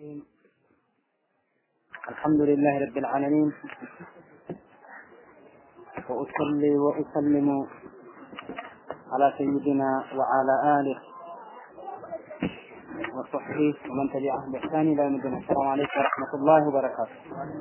الرحيم الحمد لله رب العالمين وأصلي وأسلم على سيدنا وعلى آله وصحبه ومن تبعهم بإحسان إلى يوم الدين السلام عليكم ورحمة الله وبركاته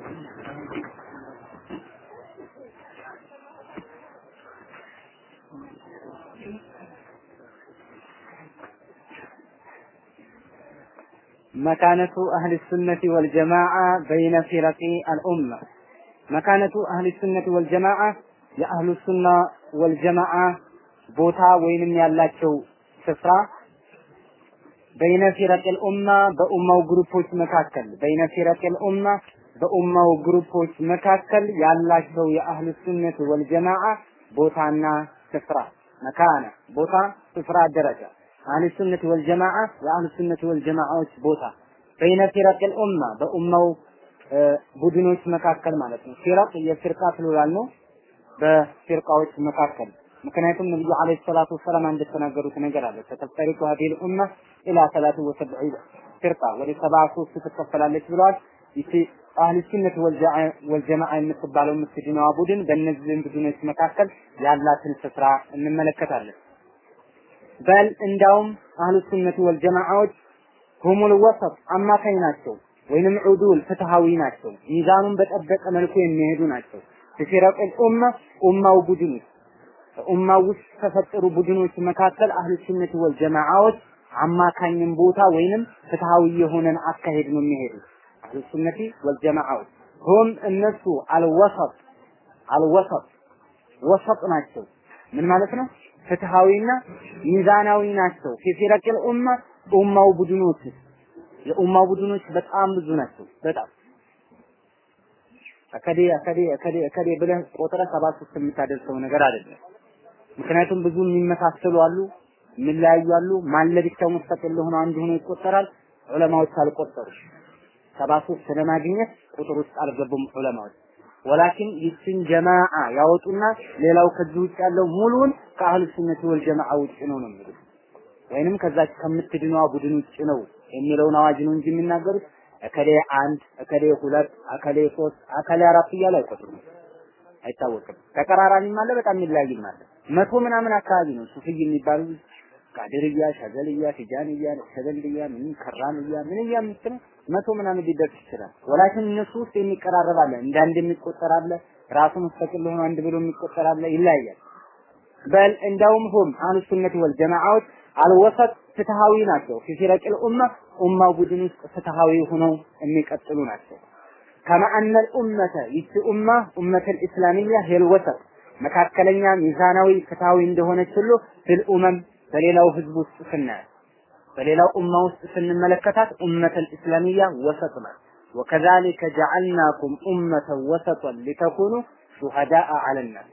مكانة أهل السنة والجماعة بين فرق الأمة مكانة أهل السنة والجماعة የአህሉ ሱና ወልጀማዓ ቦታ ወይንም ያላቸው ስፍራ በይነ ፊረቅል ኡማ በኡማው ግሩፖች መካከል በይነ ፊረቅል ኡማ በኡማው ግሩፖች መካከል ያላቸው የአህሉ ሱነት ወልጀማዓ ቦታና ስፍራ መካነ ቦታ ስፍራ ደረጃ አህሉ ሱነት ወልጀማዓ የአህሉ ሱነት ወልጀማዓዎች ቦታ በይነ ፊረቅል ኡማ በኡማው ቡድኖች መካከል ማለት ነው። ፊረቅ የፊርቃ ፕሉራል ነው። በፊርቃዎች መካከል ምክንያቱም ነብዩ አለይሂ ሰላቱ ወሰላም እንደተናገሩት ነገር አለ ተተፈሪቁ ሀዲል ኡማ ኢላ ሰላቱ ወሰብዒ ፊርቃ ወደ ሰባ ሶስት ትከፈላለች ብለዋል። ይቺ አህሉ ሱነት ወልጀማዓ የምትባለው የምትድነዋ ቡድን በእነዚህ ቡድኖች መካከል ያላትን ስፍራ እንመለከታለን። በል እንዳውም አህሉ ሱነት ወልጀማዓዎች ሁሙል ወሰጥ አማካኝ ናቸው፣ ወይንም ዑዱል ፍትሃዊ ናቸው። ሚዛኑን በጠበቀ መልኩ የሚሄዱ ናቸው። ፊረቅ ኡማ ኡማው ቡድኖች ኡማው ውስጥ ከፈጠሩ ቡድኖች መካከል አህሉ ሱነት ወል ጀማዓዎች አማካኝን ቦታ ወይንም ፍትሃዊ የሆነን አካሄድ ነው የሚሄዱ አህሉ ሱነቲ ወል ጀማዓዎች ሁም እነሱ አልወሰጥ አልወሰጥ ወሰጥ ናቸው። ምን ማለት ነው? ፍትሃዊና ሚዛናዊ ናቸው። ፊረቅል ኡማ ኡማው ቡድኖች የኡማው ቡድኖች በጣም ብዙ ናቸው። በጣም እከሌ እከሌ እከሌ እከሌ ብለህ ቆጥረህ ሰባ ሶስት የምታደርሰው ነገር አይደለም። ምክንያቱም ብዙ የሚመሳሰሉ አሉ፣ የሚለያዩ አሉ። ማን ለብቻው ሙስተቂል ሆኖ አንድ ሆኖ ይቆጠራል። ዑለማዎች አልቆጠሩ ሰባ ሶስት ለማግኘት ቁጥር ውስጥ አልገቡም ዑለማዎች። ወላኪን ይችን ጀማዓ ያወጡና ሌላው ከዚህ ውጭ ያለው ሙሉውን ከአህሉ ሱነት ወል ጀማዓ ውጭ ነው ነው የሚሉት ወይንም ከዛች ከምትድነዋ ቡድን ውጭ ነው የሚለውን አዋጅ ነው እንጂ የሚናገሩት እከሌ አንድ እከሌ ሁለት እከሌ ሶስት እከሌ አራት እያሉ አይቆጥሩም። አይታወቅም። ተቀራራቢም አለ፣ በጣም የሚለያይም አለ። መቶ ምናምን አካባቢ ነው ሱፍይ የሚባሉ ቃድርያ፣ ሸዘልያ፣ ቲጃንያ፣ ሸዘልያ፣ ምን ከራምያ ምን እያ የምትለው መቶ ምናምን ሊደርስ ይችላል። ወላኪን እነሱ ውስጥ የሚቀራረብ አለ፣ እንደ አንድ የሚቆጠር አለ፣ ራሱ ሙስተቂል ሆኖ አንድ ብሎ የሚቆጠር አለ፣ ይለያያል። በል እንደውም ሁም አህሉ ሱነት ወል ጀማዓዎች አልወሰጥ ፍትሃዊ ናቸው። ፊፊረቅል ኡማ ኡማው ቡድን ውስጥ ፍትሃዊ ሆነው የሚቀጥሉ ናቸው። ከማ አነል ኡመተ ይቺ ኡማ ኡመተል ኢስላሚያ ሄል ወሰጥ መካከለኛ ሚዛናዊ ፍትሃዊ እንደሆነች ሁሉ ፊል ኡመም በሌላው ህዝብ ውስጥ ስናያት በሌላው ኡማ ውስጥ ስንመለከታት ኡመተል ኢስላሚያ ወሰጥ ናት። ወከዛሊከ ጀዐልናኩም ኡመተን ወሰጠን ሊተኩኑ ሹሀዳአ ዐለናስ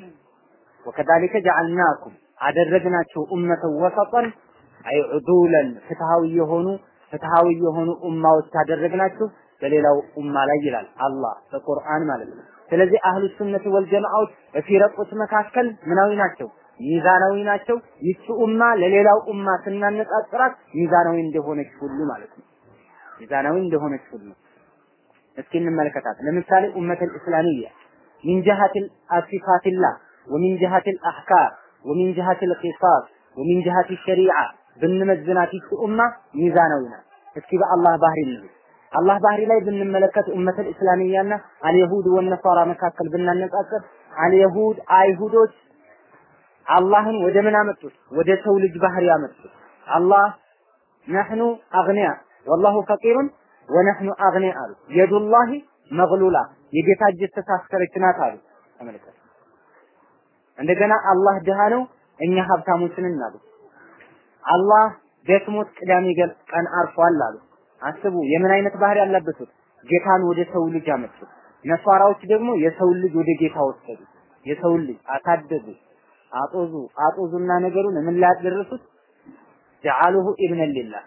ወከዛሊከ ጀዐልናኩም አደረግናቸው ኡመተን ወሰጠን አይ ዑዱለን ፍትሃዊ የሆኑ ፍትሃዊ የሆኑ ኡማዎች አደረግናቸው በሌላው ኡማ ላይ ይላል አላህ በቁርአን ማለት ነው። ስለዚህ አህሉ ሱነት ወልጀማዓዎች በፊረቆች መካከል ምናዊ ናቸው፣ ሚዛናዊ ናቸው። ይቺ ኡማ ለሌላው ኡማ ስናነጻጽራት ሚዛናዊ እንደሆነች ሁሉ ማለት ነው። ሚዛናዊ እንደሆነች ሁሉ እስኪ እንመለከታት። ለምሳሌ ኡመተል ኢስላሚያ ሚን ጀሃቲል አሲፋቲላህ ወሚን ጀሃቲል አህካም ወሚን ጀሃቲል ቂሳስ ወሚን ጀሃቲ ሸሪዓ ብንመዝናት ይቺ ኡማ ሚዛናዊ ናት። እስኪ በአላህ ባህሪ እንሂድ። አላህ ባህሪ ላይ ብንመለከት ኡመተል እስላሚያና አልየሁድ ወነሳራ መካከል ብናነጻጽር አልየሁድ አይሁዶች አላህን ወደ ምን አመጡት? ወደ ሰው ልጅ ባህሪ አመጡት። አላህ ነህኑ አግኒያ ወላሁ ፈቂሩን ወነህኑ አግኒያ አሉ። የዱላሂ መግሉላ የጌታ እጅ ተሳሰረች ናት አሉ። ተመልከት። እንደገና አላህ ድሃ ነው፣ እኛ ሀብታሞች ነን አሉ። አላህ ደክሞት ቅዳሜ ቀን አርፏል አሉ። አስቡ የምን አይነት ባህሪ ያለበቱት ጌታን ወደ ሰው ልጅ አመጡት። ነሷራዎች ደግሞ የሰው ልጅ ወደ ጌታ ወሰዱ። የሰው ልጅ አሳደጉ፣ አጦዙ አጦዙና ነገሩን ምን ላይ ያደረሱት ጀዓሉሁ ኢብነን ሊላህ።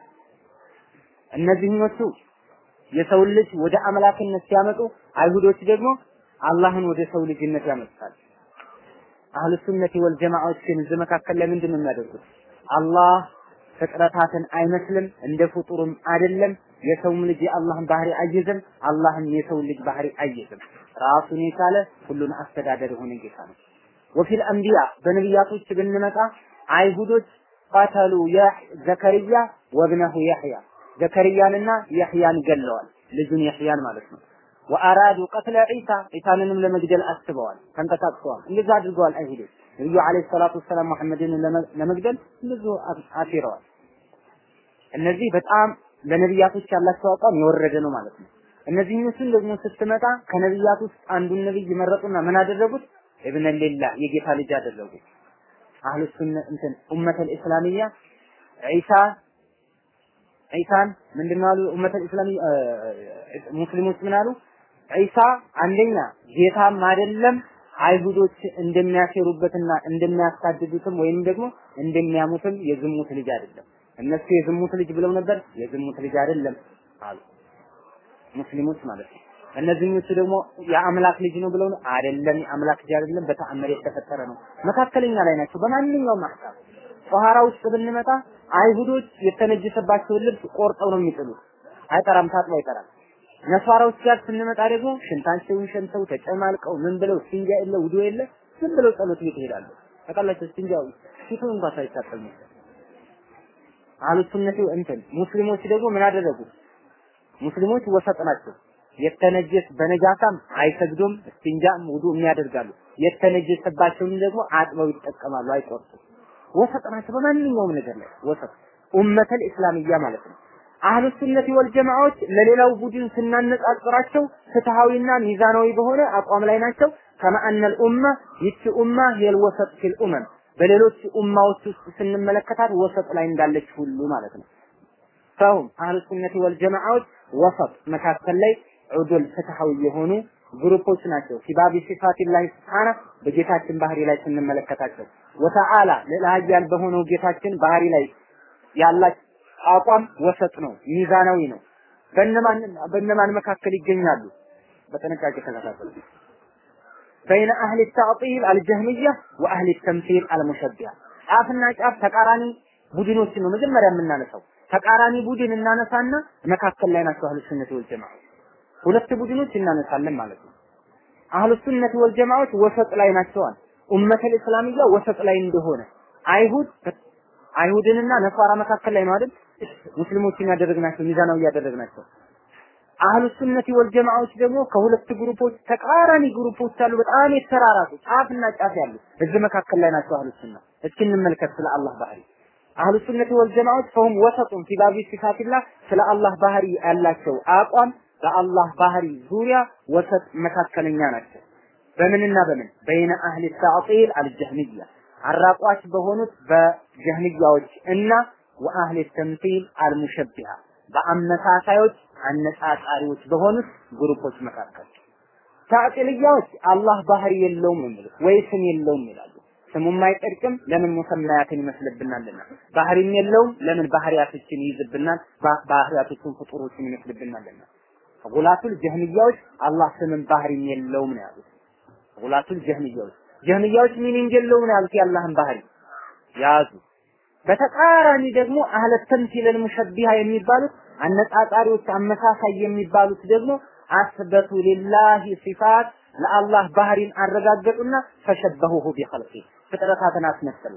እነዚህኞቹ የሰው ልጅ ወደ አምላክነት ሲያመጡ፣ አይሁዶች ደግሞ አላህን ወደ ሰው ልጅነት ያመጣል። አህሉ ሱነቲ ወል ጀማዓዎች ግን እዚህ መካከል ላይ ምንድን ነው የሚያደርጉት? አላህ ፍጥረታትን አይመስልም፣ እንደ ፍጡርም አይደለም። የሰውም ልጅ የአላህን ባህሪ አይዝም፣ አላህም የሰው ልጅ ባህሪ አይዝም። ራሱን የቻለ ሁሉን አስተዳደር የሆነ ጌታ ነው። ወፊል አንቢያ በነቢያቶች ብንመጣ አይሁዶች ቀተሉ ዘከርያ ወብነሁ ያህያ ዘከርያንና ያህያን ገለዋል። ልጁን ያህያን ማለት ነው። ወአራዱ ቀትለ ዒሳ ዒሳንንም ለመግደል አስበዋል፣ ተንቀሳቅሰዋል። እንደዛ አድርገዋል አይሁዶች። ነብዩ አለይሂ ሰላቱ ወሰላም መሐመድን ለመግደል ብዙ አሲረዋል። እነዚህ በጣም ለነቢያቶች ያላቸው አቋም የወረደ ነው ማለት ነው። እነዚህኞቹን ደግሞ ስትመጣ ከነቢያት ውስጥ አንዱን ነብይ መረጡና ምን አደረጉት? ኢብነ ሊላህ የጌታ ልጅ አደረጉት። አህሉ ሱነ እንትን ኡመተል ኢስላሚያ ዒሳ ዒሳን ምንድነው አሉ? ኡመተል ኢስላሚያ ሙስሊሞች ምን አሉ? ዒሳ አንደኛ ጌታም አይደለም አይሁዶች እንደሚያሴሩበትና እንደሚያሳድዱትም ወይም ደግሞ እንደሚያሙትም የዝሙት ልጅ አይደለም። እነሱ የዝሙት ልጅ ብለው ነበር። የዝሙት ልጅ አይደለም አሉ ሙስሊሞች ማለት ነው። እነዚህኞቹ ደግሞ የአምላክ ልጅ ነው ብለው አይደለም፣ የአምላክ ልጅ አይደለም፣ በተአምር የተፈጠረ ነው። መካከለኛ ላይ ናቸው በማንኛውም አህካም። ጧሃራ ውስጥ ብንመጣ አይሁዶች የተነጀሰባቸውን ልብስ ቆርጠው ነው የሚጥሉት። አይጠራም፣ ታጥቦ አይጠራም። ነሷራዎች ጋር ስንመጣ ደግሞ ሽንታቸውን ሸንተው ተጨማልቀው ምን ብለው ስንጃ የለ ውዱ የለ ዝም ብለው ጸሎት ቤት ይሄዳሉ። ታውቃላችሁ ስንጃው ፊቱን እንኳን ሳይታጠቡ አህሉ ሱነቲ እንትን ሙስሊሞች ደግሞ ምን አደረጉ? ሙስሊሞች ወሰጥ ናቸው። የተነጀስ በነጃሳም አይሰግዱም፣ እስቲንጃም ውዱ የሚያደርጋሉ። የተነጀሰባቸውን ደግሞ አጥበው ይጠቀማሉ፣ አይቆርጡም። ወሰጥ ናቸው በማንኛውም ነገር ላይ ወሰጥ ኡመተል ኢስላሚያ ማለት ነው። አህሉ ሱነቲ ወል ጀማዓዎች ለሌላው ቡድን ስናነጻጽራቸው ፍትሃዊና ሚዛናዊ በሆነ አቋም ላይ ናቸው። ከማአነል ኡማ ይቺ ኡማ ሄል ወሰጥ ፊል ኡመም በሌሎች ኡማዎች ውስጥ ስንመለከታት ወሰጥ ላይ እንዳለች ሁሉ ማለት ነው። ፈሁም አህሉ ሱነቲ ወል ጀማዓዎች ወሰጥ መካከል ላይ ዑዱል ፍትሃዊ የሆኑ ግሩፖች ናቸው። ፊባቢ ሲፋቲላሂ ስብሓነ በጌታችን ባህሪ ላይ ስንመለከታቸው ወተዓላ ልዕለ በሆነው ጌታችን ባህሪ ላይ ያላቸው አቋም ወሰጥ ነው፣ ሚዛናዊ ነው። በእነማን በእነማን መካከል ይገኛሉ? በጥንቃቄ ተከታተሉ። በይነ አህሊ ተዕጢል አልጀህሚያ ወአህሊ ተምሲል አልሙሸቢያ ጫፍና ጫፍ ተቃራኒ ቡድኖችን ነው መጀመሪያ የምናነሳው። ተቃራኒ ቡድን እናነሳና መካከል ላይ ናቸው አህሉ ሱነት ወል ጀማዓ። ሁለት ቡድኖች እናነሳለን ማለት ነው። አህሉ ሱነት ወል ጀማዓዎች ወሰጥ ላይ ናቸዋል። ኡመተል እስላሚያ ወሰጥ ላይ እንደሆነ አይሁድ አይሁድንና ነሷራ መካከል ላይ ነው አይደል? ሙስሊሞችን ያደረግናቸው ሚዛናዊ ያደረግናቸው። አህሉ ሱነቲ ወል ጀማዓዎች ደግሞ ከሁለት ግሩፖች ተቃራኒ ግሩፖች አሉ፣ በጣም የተራራቁ ጫፍና ጫፍ ያሉ እዚህ መካከል ላይ ናቸው አህሉ ሱና። እስኪ እንመልከት ስለ አላህ ባህሪ። አህሉ ሱነቲ ወል ጀማዓዎች ፈሁም ወሰጡን ፊ ባቢ ሲፋቲላህ ስለ አላህ ባህሪ ያላቸው አቋም በአላህ ባህሪ ዙሪያ ወሰጥ መካከለኛ ናቸው። በምንና በምን በይነ አህሊ ተዕጢል አልጀህሚያ አራቋች በሆኑት በጀህሚያዎች እና ወአህሊ ተምሲል አልሙሸቢሃ በአመሳሳዮች አነጻጻሪዎች በሆኑት ግሩፖች መካከል ታዕጢልያዎች አላህ ባህሪ የለውም የሚሉት ወይ ስም የለውም ይላሉ። ስሙም አይጠድቅም ለምን ሙሰማያትን ይመስልብናልና፣ ባህሪም የለውም ለምን ባህሪያቶችን ይይዝብናል፣ ባህሪያቶችን ፍጡሮችን ይመስልብናልና። ጉላቱል ጀህሚያዎች አላህ ስምን ባህሪም የለውም ነው ያሉት። ጉላቱል ጀህሚያዎች ጀህሚያዎች ሚኒንግ የለውም ነው ያሉት የአላህን ባህሪ ያዙ። በተቃራኒ ደግሞ አህለ ተምሲል ሙሸቢሃ የሚባሉት አነጻጻሪዎች አመሳሳይ የሚባሉት ደግሞ አስበቱ ሊላሂ ሲፋት ለአላህ ባህሪን አረጋገጡና ፈሸበሁሁ ቢኸልቂ ፍጥረታትን አስመሰሉ።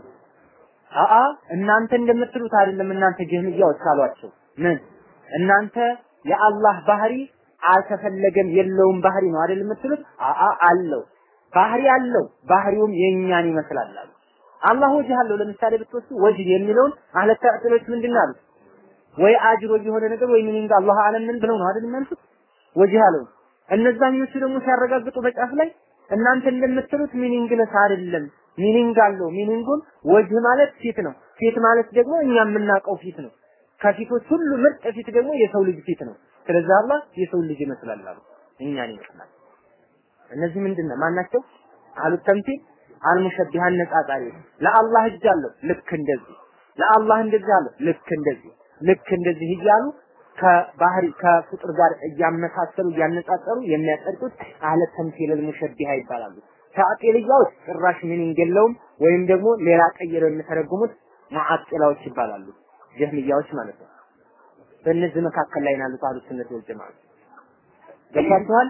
አአ እናንተ እንደምትሉት አይደለም። እናንተ ጀህሚያዎች አሏቸው። ምን እናንተ የአላህ ባህሪ አልተፈለገም የለውም ባህሪ ነው አይደል የምትሉት? አአ አለው ባህሪ አለው። ባህሪውም የእኛን ይመስላል አሉ። አላህ ወጅህ አለው። ለምሳሌ ብትወስዱ ወጅህ የሚለውን አህለ ተዕጢሎች ምንድን አሉት? ወይ አጅሮ የሆነ ነገር ወይ ሚኒንግ አላህ አለም ምን ብለው ነው አይደል የሚያልፉት? ወጅህ አለው። እነዛኞቹ ደግሞ ሲያረጋግጡ በጫፍ ላይ እናንተ እንደምትሉት ሚኒንግ ለስ አይደለም፣ ሚኒንግ አለው። ሚኒንጉን ወጅህ ማለት ፊት ነው። ፊት ማለት ደግሞ እኛ የምናውቀው ፊት ነው። ከፊቶች ሁሉ ምርጥ ፊት ደግሞ የሰው ልጅ ፊት ነው። ስለዚህ አላህ የሰው ልጅ ይመስላል አሉ። እኛን ይመስላል። እነዚህ ምንድን ነው ማናቸው? አህሉ ተምሲል አልሙሸቢህ አነጻጻሪ ለአላህ እጅ አለው ልክ እንደዚህ ለአላህ እንደዚህ አለው ልክ እንደዚህ ልክ እንደዚህ እያሉ ከባህሪ ከፍጡር ጋር እያመሳሰሉ እያነጻጸሩ የሚያጸድቁት አህለ ተምሲል አልሙሸቢህ ይባላሉ። ተዕጢልያዎች ጭራሽ ሚኒንግ የለውም ወይም ደግሞ ሌላ ቀይረው የሚተረጉሙት ሙዓጢላዎች ይባላሉ። ጀህሚያዎች ማለት ነው። በእነዚህ መካከል ላይ ናሉት አህሉ ሱነት ወል ጀማዓ ገብቷችኋል?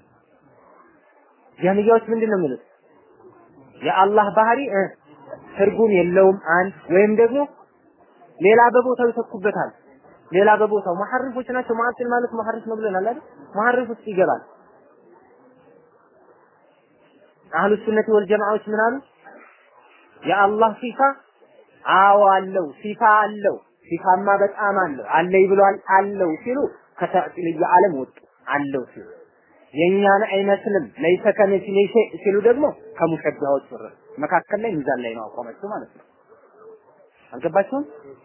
ጀህሚያዎች ምንድን ነው የሚሉት? የአላህ ባህሪ እ ትርጉም የለውም አንድ ወይም ደግሞ ሌላ በቦታው ይተኩበታል። ሌላ በቦታው መሐሪፎች ናቸው። ሙዓጢል ማለት መሐሪፍ ነው ብለናል አይደል? መሐሪፍ ውስጥ ይገባል። አህሉ ሱነት ወል ጀማዓዎች ምን አሉ? የአላህ ሲፋ አዎ አለው፣ ሲፋ አለው፣ ሲፋማ በጣም አለው፣ አለይ ብሏል አለው ሲሉ ከተዕጢልየ ዓለም ወጡ። አለው ሲሉ የኛን አይመስልም ለይሰ ከሚስሊ ሸይ ሲሉ ደግሞ ከሙሸቢሃዎች ወረዱ። መካከል ላይ ሚዛን ላይ ነው አቋማቸው ማለት ነው። አልገባችሁም?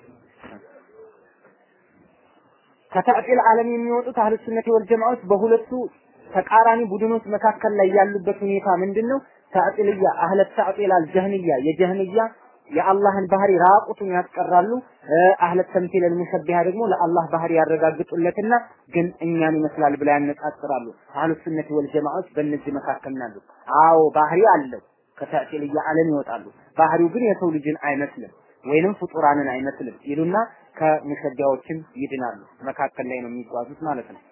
ከተዕጢል ዓለም የሚወጡት አህሉ ሱነት ወል ጀማዓዎች በሁለቱ ተቃራኒ ቡድኖች መካከል ላይ ያሉበት ሁኔታ ምንድነው? ተዕጢልያ አህለ ተዕጢል አልጀህንያ የጀህንያ የአላህን ባህሪ ራቁቱን ያስቀራሉ። አህለ ተምሲል አልሙሸቢሃ ደግሞ ለአላህ ባህሪ ያረጋግጡለትና ግን እኛን ይመስላል ብላ ያነጻጽራሉ። አህሉ ሱነት ወል ጀማዓዎች በእነዚህ መካከል ናሉ። አዎ ባህሪ አለው። ከተዕጢልያ ዓለም ይወጣሉ። ባህሪው ግን የሰው ልጅን አይመስልም ወይንም ፍጡራንን አይመስልም ይሉና ከሙሸቢያዎችም ይድናሉ። መካከል ላይ ነው የሚጓዙት ማለት ነው።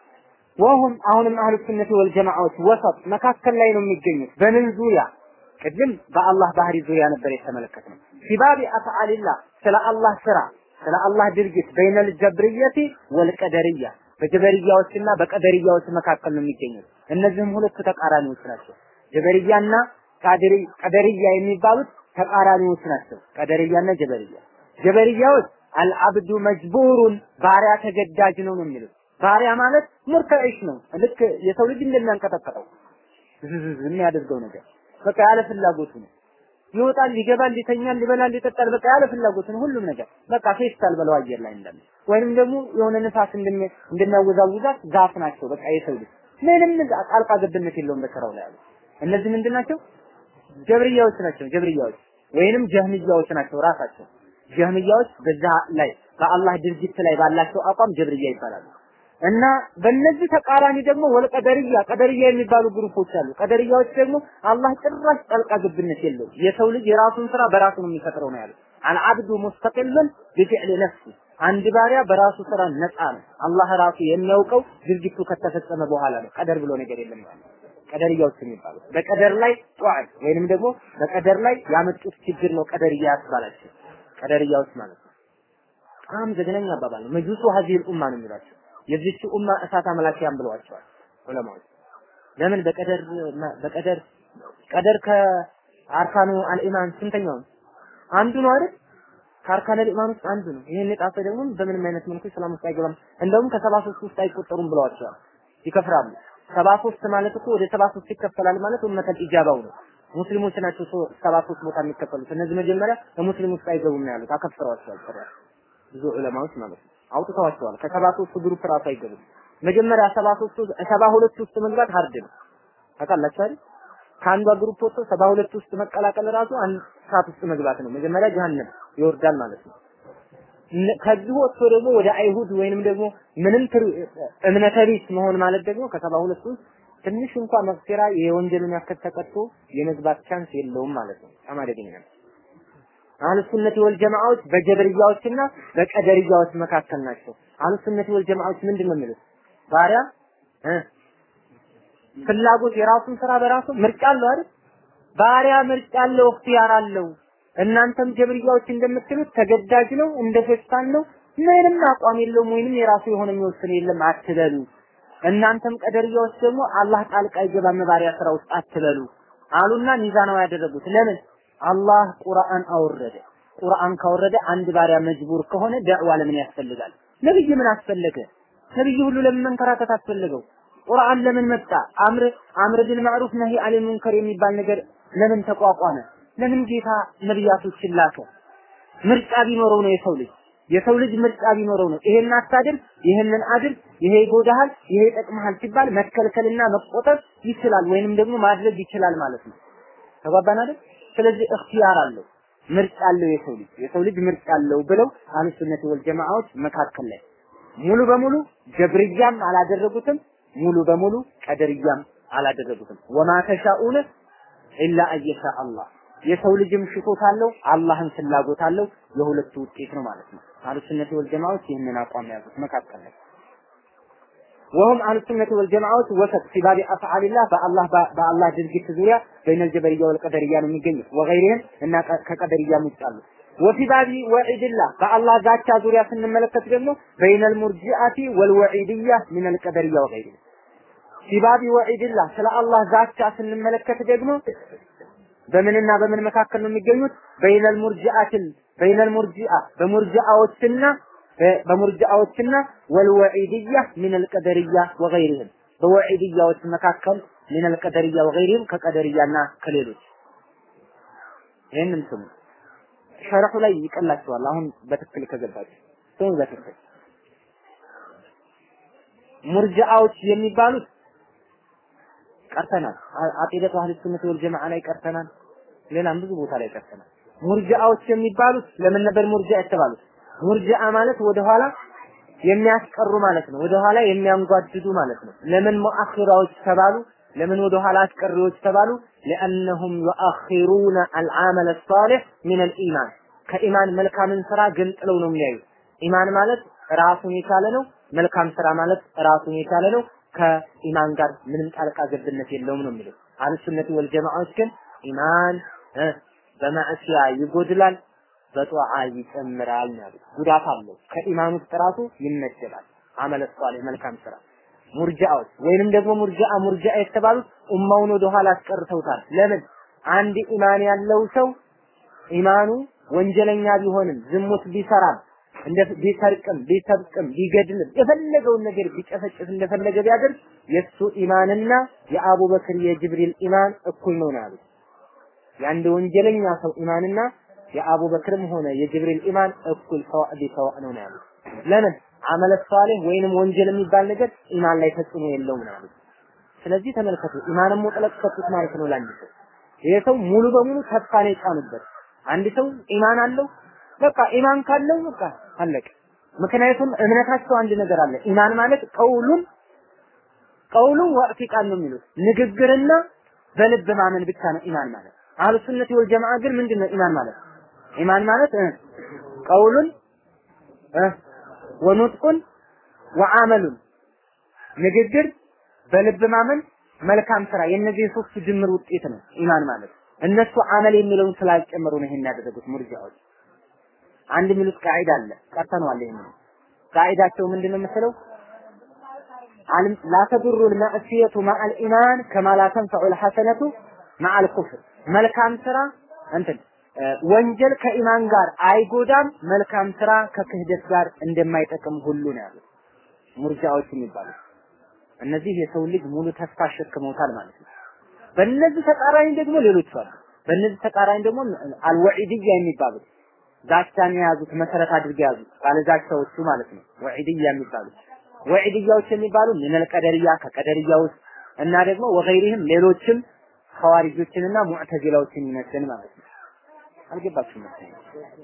ወሁም አሁንም አህሉ ሱነት ወል ጀማዓዎች ወሰጥ መካከል ላይ ነው የሚገኙት። በምን ዙሪያ? ቅድም በአላህ ባህሪ ዙሪያ ነበር የተመለከትነው። ፊባቢ አፍዓሊላህ ስለ አላህ ስራ ስለ አላህ ድርጊት በይነል ጀብርየቲ ወልቀደርያ በጀበርያዎችና በቀደርያዎች መካከል ነው የሚገኙት። እነዚህም ሁለቱ ተቃራኒዎች ናቸው። ጀበርያና ቀደርያ የሚባሉት ተቃራኒዎች ናቸው። ቀደርያና ጀበርያ ጀበርያዎች አልአብዱ መጅቡሩን ባሪያ ተገዳጅ ነው ነው የሚሉት ባሪያ ማለት ሙርተዒሽ ነው። ልክ የሰው ልጅ እንደሚያንቀጠቀጠው ዝዝዝ የሚያደርገው ነገር በቃ ያለ ፍላጎቱ ነው። ይወጣል፣ ይገባል፣ ይተኛል፣ ይበላል፣ ይጠጣል። በቃ ያለ ፍላጎቱ ነው ሁሉም ነገር በቃ ፌስታል በለው አየር ላይ እንዳለ ወይንም ደግሞ የሆነ ንፋስ እንደሚያወዛውዛት ዛፍ ናቸው። በቃ የሰው ልጅ ምንም ጣልቃ ገብነት የለውም በስራው ላይ ያሉ እነዚህ ምንድን ናቸው? ጀብርያዎች ናቸው። ጀብርያዎች ወይንም ጀህምያዎች ናቸው ራሳቸው ጀህምያዎች በዛ ላይ በአላህ ድርጊት ላይ ባላቸው አቋም ጀብርያ ይባላሉ። እና በእነዚህ ተቃራኒ ደግሞ ወልቀደርያ ቀደርያ የሚባሉ ግሩፖች አሉ። ቀደርያዎች ደግሞ አላህ ጭራሽ ጣልቃ ገብነት የለውም። የሰው ልጅ የራሱን ስራ በራሱ ነው የሚፈጥረው ነው ያሉት። አልዓብዱ ሙስተቂልን ቢፊዕሊ ነፍሲ አንድ ባሪያ በራሱ ስራ ነፃ ነው። አላህ ራሱ የሚያውቀው ድርጊቱ ከተፈጸመ በኋላ ነው። ቀደር ብሎ ነገር የለም ማለት ቀደርያዎች የሚባሉት በቀደር ላይ ጧዕ ወይንም ደግሞ በቀደር ላይ ያመጡት ችግር ነው ቀደርያ ያስባላቸው ቀደርያዎች ማለት ነው። በጣም ዘግናኝ አባባል ነው። መጁሱ ሀዚል ኡማ ነው የሚሏቸው የዚች ኡማ እሳት አመላኪያን ብለዋቸዋል ዑለማዎች። ለምን በቀደር በቀደር ቀደር ከአርካኑ አልኢማን ስንተኛው ነው? አንዱ ነው አይደል? ከአርካን አልኢማን ውስጥ አንዱ ነው። ይሄን የጣሰ ደግሞ በምንም አይነት መልኩ እስላም ውስጥ አይገባም። እንደውም ከሰባ ሶስት ውስጥ አይቆጠሩም ብለዋቸዋል። ይከፍራሉ። ሰባ ሶስት ማለት እኮ ወደ ሰባ ሶስት ይከፈላል ማለት ኡመተል ኢጃባው ነው። ሙስሊሞች ናቸው ሰባ ሶስት ቦታ የሚከፈሉት። እነዚህ መጀመሪያ በሙስሊም ውስጥ አይገቡም ነው ያሉት። አከፍረዋቸዋል ጭራሽ ብዙ ዑለማዎች ማለት ነው። አውጥተዋቸዋል። ከሰባ ሶስት ግሩፕ ራሱ አይገቡም። መጀመሪያ ሰባ ሶስት ሰባ ሁለት ውስጥ መግባት ሀርድ ነው። ታውቃላችሁ አይደል? ከአንዷ ግሩፕ ወጥቶ ሰባ ሁለት ውስጥ መቀላቀል ራሱ አንድ ሰዓት ውስጥ መግባት ነው። መጀመሪያ ጀሃነም ይወርዳል ማለት ነው። ከዚህ ወጥቶ ደግሞ ወደ አይሁድ ወይንም ደግሞ ምንም እምነተ ቢስ መሆን ማለት ደግሞ ከሰባ ሁለት ውስጥ ትንሽ እንኳን መግፊራ የወንጀሉን ያክል ተቀጥቶ የመግባት ቻንስ የለውም ማለት ነው። በጣም አደገኛ ነው። አህሉ ሱነት ወል ጀማዓዎች በጀበርያዎችና በቀደርያዎች መካከል ናቸው። አህሉ ሱነት ወል ጀማዓዎች ምንድን ነው የሚሉት? ባሪያ እ ፍላጎት የራሱን ስራ በራሱ ምርጫ አለው አይደል? ባሪያ ምርጫ አለው፣ እክትያር አለው። እናንተም ጀብርያዎች እንደምትሉት ተገዳጅ ነው፣ እንደ ፌስታን ነው፣ ምንም አቋም የለውም ወይንም የራሱ የሆነ የሚወስን የለም አትበሉ። እናንተም ቀደርያዎች ደግሞ አላህ ጣልቃ ይገባም ባሪያ ስራ ውስጥ አትበሉ አሉና ሚዛናዊ ያደረጉት ለምን? አላህ ቁርአን አወረደ። ቁርአን ካወረደ አንድ ባሪያ መጅቡር ከሆነ ዳዕዋ ለምን ያስፈልጋል? ነብይ ምን አስፈለገ? ነብይ ሁሉ ለምን መንከራተት አስፈለገው? ቁርአን ለምን መጣ? አምር አምር ቢል ማዕሩፍ ነሂ አኒል ሙንከር የሚባል ነገር ለምን ተቋቋመ? ለምን ጌታ ነብያቶችን ላከ? ምርጫ ቢኖረው ነው የሰው ልጅ የሰው ልጅ ምርጫ ቢኖረው ነው ይሄን አታድርግ፣ ይሄንን አድርግ፣ ይሄ ይጎዳሃል፣ ይሄ ይጠቅምሃል ሲባል መከልከልና መቆጠብ ይችላል ወይንም ደግሞ ማድረግ ይችላል ማለት ነው። ተጓባን አይደል? ስለዚህ እክትያር አለው ምርጫ አለው የሰው ልጅ የሰው ልጅ ምርጫ አለው ብለው አህሉ ሱነት ወል ጀማዓዎች መካከል ላይ ሙሉ በሙሉ ጀብርያም አላደረጉትም፣ ሙሉ በሙሉ ቀደርያም አላደረጉትም። ወማ ተሻኡነ ኢላ አየሻ አላህ የሰው ልጅም ሽቶት አለው፣ አላህም ፍላጎት አለው። የሁለቱ ውጤት ነው ማለት ነው። አህሉ ሱነቲ ወል ጀማዓዎች ይህንን አቋም ያዙት መካከል ላይ ወሁም አህሉ ሱነቲ ወል ጀማዓዎች ወሰጥ ፊ ባቢ አፍዓሊላህ በአላህ በአላህ ድርጊት ዙሪያ በይነል ጀበርያ ወል ቀደርያ ነው የሚገኙት ወገይሪህም እና ከቀደርያም ውጭ አሉ ወፊ ባቢ ወዒድላህ በአላህ ዛቻ ዙሪያ ስንመለከት ደግሞ በይነል ሙርጂአቲ ወልወዒድያ ሚነል ቀደርያ ወገይሪህ ፊ ባቢ ወዒድላህ ስለ አላህ ዛቻ ስንመለከት ደግሞ በምንና በምን መካከል ነው የሚገኙት? በይነል ሙርጂአትን በይነል ሙርጂአ በሙርጂአዎችና በሙርጂአዎችና ወልወዒድያ ሚነል ቀደርያ ወገይሪህም በወዒድያዎች መካከል ሚነል ቀደርያ ወገይሪህም ከቀደርያና ከሌሎች ይህንን ስሙ። ሸርሑ ላይ ይቀላችኋል። አሁን በትክክል ከገባችሁ ስሙ በትክክል ሙርጂአዎች የሚባሉት ቀርተናል። አቂደቱ አህለ ሱነት ወል ጀማዓ ላይ ቀርተናል። ሌላም ብዙ ቦታ ላይ ቀርተናል። ሙርጂአዎች የሚባሉት ለምን ነበር ሙርጂአ የተባሉት? ሙርጂአ ማለት ወደኋላ የሚያስቀሩ ማለት ነው። ወደኋላ የሚያንጓድዱ ማለት ነው። ለምን ሙአኺራዎች ተባሉ? ለምን ወደኋላ አስቀሪዎች ተባሉ? لأنهم يؤخرون العمل الصالح من الإيمان ከኢማን መልካምን ስራ ገንጥለው ነው የሚያዩት። ኢማን ማለት ራሱን የቻለ ነው። መልካም ስራ ማለት ራሱን የቻለ ነው። ከኢማን ጋር ምንም ጣልቃ ገብነት የለውም ነው የሚለው። አህሉ ሱነቲ ወል ጀማዓዎች ግን ኢማን በማዕሲያ ይጎድላል፣ በጧዓ ይጨምራል ነው ያሉት። ጉዳት አለው። ከኢማን ውስጥ ራሱ ይመደባል። አመለ ሷሊህ መልካም ስራ ሙርጃዎች ወይንም ደግሞ ሙርጃአ ሙርጃአ የተባሉት ኡማውን ወደ ኋላ አስቀርተውታል። ለምን? አንድ ኢማን ያለው ሰው ኢማኑ ወንጀለኛ ቢሆንም ዝሙት ቢሰራም እንደ ቢሰርቅም ቢሰብቅም ቢገድልም የፈለገውን ነገር ቢጨፈጭፍ እንደፈለገ ቢያደርግ የሱ ኢማንና የአቡበክር የጅብሪል ኢማን እኩል ነው ነው ያሉት። የአንድ ወንጀለኛ ሰው ኢማንና የአቡበክርም ሆነ የጅብሪል ኢማን እኩል ሰዋእ ቢሰዋእ ነው ነው ያሉት። ለምን አመለ ሷሊህ ወይንም ወንጀል የሚባል ነገር ኢማን ላይ ተጽዕኖ የለውም ነው ያሉት። ስለዚህ ተመልከቱ፣ ኢማንን ሙጥለቅ ሰጡት ማለት ነው ለአንድ ሰው። ይሄ ሰው ሙሉ በሙሉ ተስፋ ነው የጫኑበት። አንድ ሰው ኢማን አለው በቃ ኢማን ካለው በቃ አለቀ። ምክንያቱም እምነታቸው አንድ ነገር አለ። ኢማን ማለት ቀውሉን ቀውሉን ወዕቲቃን ነው የሚሉት ንግግርና በልብ ማመን ብቻ ነው ኢማን ማለት። አህሉ ሱነቲ ወል ጀማዓ ግን ምንድነው ኢማን ማለት? ኢማን ማለት እ ቀውሉን እ ወኑጥቁን ወአመሉን ንግግር፣ በልብ ማመን፣ መልካም ስራ የእነዚህ ሶስት ድምር ውጤት ነው ኢማን ማለት። እነሱ አመል የሚለውን ስላልጨመሩ ነው ይሄን ያደረጉት ሙርጂዓዎች። አንድ የሚሉት ቃዒዳ አለ ቀርተነዋል። ይሄን ቃዒዳቸው ምንድነው የምትለው? አልም ላ ተዱሩ ልመዕሲየቱ ማዓል ኢማን ከማ ላ ተንፈዑ ልሐሰነቱ ማዓል ኩፍር። መልካም ስራ እንትን ወንጀል ከኢማን ጋር አይጎዳም፣ መልካም ስራ ከክህደት ጋር እንደማይጠቅም ሁሉ ነው ያሉት ሙርጃዎች የሚባሉት። እነዚህ የሰው ልጅ ሙሉ ተስፋ አሸክመውታል ማለት ነው። በእነዚህ ተቃራኒ ደግሞ ሌሎች አሉ። በእነዚህ ተቃራኒ ደግሞ አልወዒድያ የሚባሉት ዛቻን የያዙት መሰረት አድርገው የያዙት ባለዛቻዎቹ ማለት ነው። ወዒድያ የሚባሉት ወዒድያዎች የሚባሉ ሚነል ቀደርያ ከቀደርያ ውስጥ እና ደግሞ ወገይሪህም ሌሎችም ሐዋሪጆችንና ሙዕተዚላዎችን ይመስል ማለት ነው። አልገባችሁም መሰለኝ።